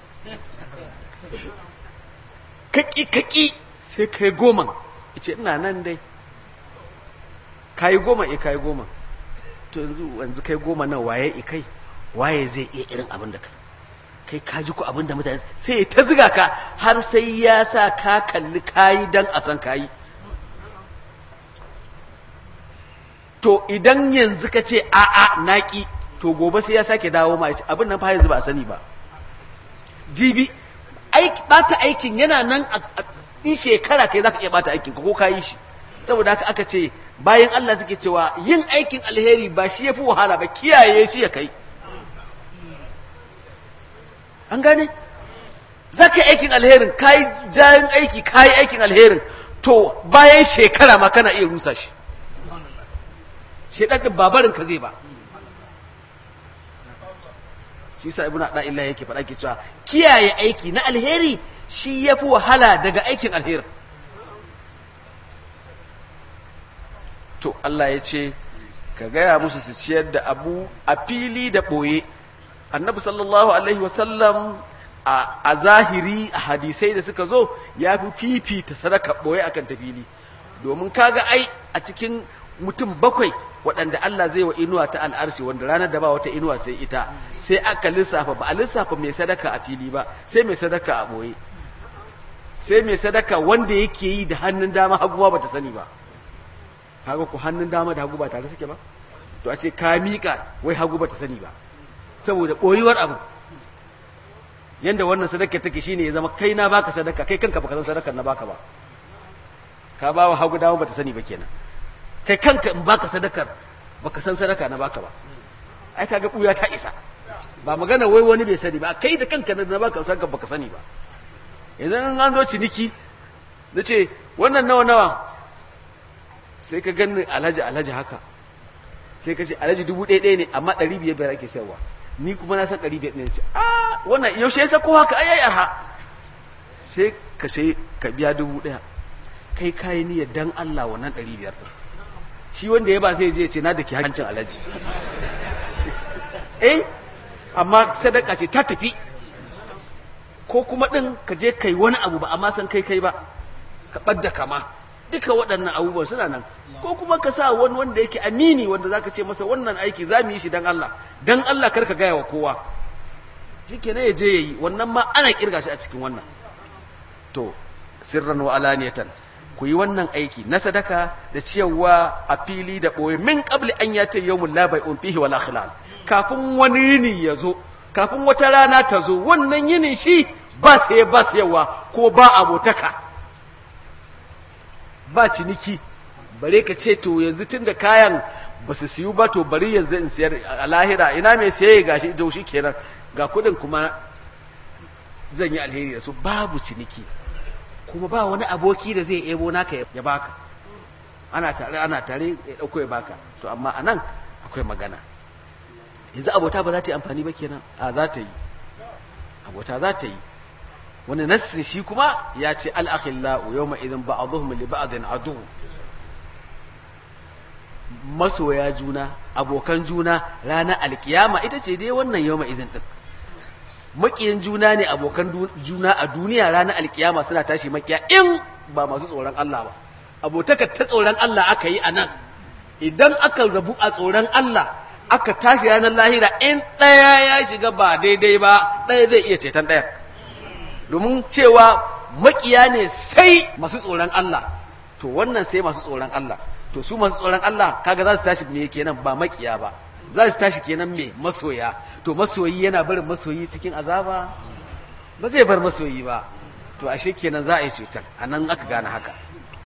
kaki kaki sai kai goma ce ina nan dai kayi goma e kayi goma to yanzu yanzu kai goma nan waye i kai waye zai iya irin abin da kai kai ka ji ku abin da mutane sai ya ta ziga ka har sai ya sa ka kalli kayi dan a san kayi to idan yanzu ka ce a'a naki to gobe sai ya sake dawo ma abin nan fa yanzu ba a sani ba jibi bata aikin yana nan in shekara kai zaka iya bata aikin ko ka yi shi saboda haka aka ce bayan Allah suke cewa yin aikin alheri ba shi yafi wahala ba kiyaye shi ya kai an gane zaka yi aikin alherin kai jayin aiki kai aikin alherin to bayan shekara ma kana iya rusa shi shedan din babarin ka zai ba shi sa ibnu da illa yake faɗa ke cewa kiyaye aiki na alheri shi yafi wahala daga aikin alheri to Allah ya ce ka gaya musu su ciyar da abu a fili da ɓoye annabi sallallahu alaihi wasallam a zahiri a hadisai da suka zo ya fi fifita sadaka ɓoye akan ta fili domin kaga ai a cikin mutum bakwai waɗanda Allah zai wa inuwa ta al'arshi wanda ranar da ba wata inuwa sai ita sai aka lissafa ba a lissafa mai sadaka a fili ba sai mai sadaka a ɓoye sai mai sadaka wanda yake yi da hannun dama hagu ba ta sani ba kaga ku hannun dama da hagu ba tare suke ba to a ce ka miƙa wai hagu ba ta sani ba saboda ɓoyuwar abu yanda wannan sadaka take shine ya zama kai na baka sadaka kai kanka baka san sadakar na baka ba ka ba wa hagu dama ba ta sani ba kenan kai kanka in baka sadakar baka san sadaka na baka ba ai kaga ɓuya ta isa ba magana wai wani bai sani ba kai da kanka na baka sadaka baka sani ba yanzu an zo ciniki na ce wannan nawa nawa sai ka gani alhaji alhaji haka sai ka ce alhaji dubu ɗaya ɗaya ne amma ɗari biyar biyar ake sayarwa ni kuma na san ɗari biyar ɗaya ce a wannan yaushe ya sako haka ai ai arha sai ka sai ka biya dubu ɗaya kai kayi niyyar dan Allah wannan ɗari biyar ɗin shi wanda ya ba sai je ce na da ke hancin alhaji eh amma sadaka ce ta tafi ko kuma ɗin ka je kai wani abu ba amma san kai kai ba ka ɓadda kama duka waɗannan abubuwan suna nan ko kuma ka sa wani wanda yake amini wanda zaka ce masa wannan aiki za mu yi shi dan Allah dan Allah kar ka gaya wa kowa shikenan ya je yayi wannan ma ana kirga shi a cikin wannan to sirran wa alaniyatan ku yi wannan aiki na sadaka da ciyarwa a fili da ɓoye min qabli an yata yawmul la bai'un fihi wala khilal kafin wani yini ya zo kafin wata rana ta zo wannan yinin shi ba sai ba sayarwa ko ba abotaka ba ciniki bare ka ce to yanzu tun da kayan ba su siyu ba to bari yanzu in siyar a lahira ina mai siye ga shi shi kenan ga kudin kuma zan yi alheri da su babu ciniki kuma ba wani aboki da zai ebo naka ya baka ana tare ana tare ya dauko ya baka to amma anan akwai magana yanzu abota ba za ta yi amfani ba kenan a za ta yi abota za ta yi wani nassin shi kuma ya ce al'akhillahu yau ma idan ba'aduhum li ba'adin adu masoya juna abokan juna ranar alkiyama ita ce dai wannan yau ma izin din makiyin juna ne abokan juna a duniya ranar alkiyama suna tashi makiya in ba masu tsoron Allah ba abotaka ta tsoron Allah aka yi a nan idan aka rabu a tsoron Allah aka tashi ranar lahira in ɗaya ya shiga ba daidai ba ɗaya zai iya ceton ɗaya domin cewa makiya ne sai masu tsoron Allah to wannan sai masu tsoron Allah to su masu tsoron Allah kaga za su tashi me kenan ba makiya ba za su tashi kenan me masoya to masoyi yana barin masoyi cikin azaba ba zai bar masoyi ba to ashe kenan za a yi cutar a nan aka gane haka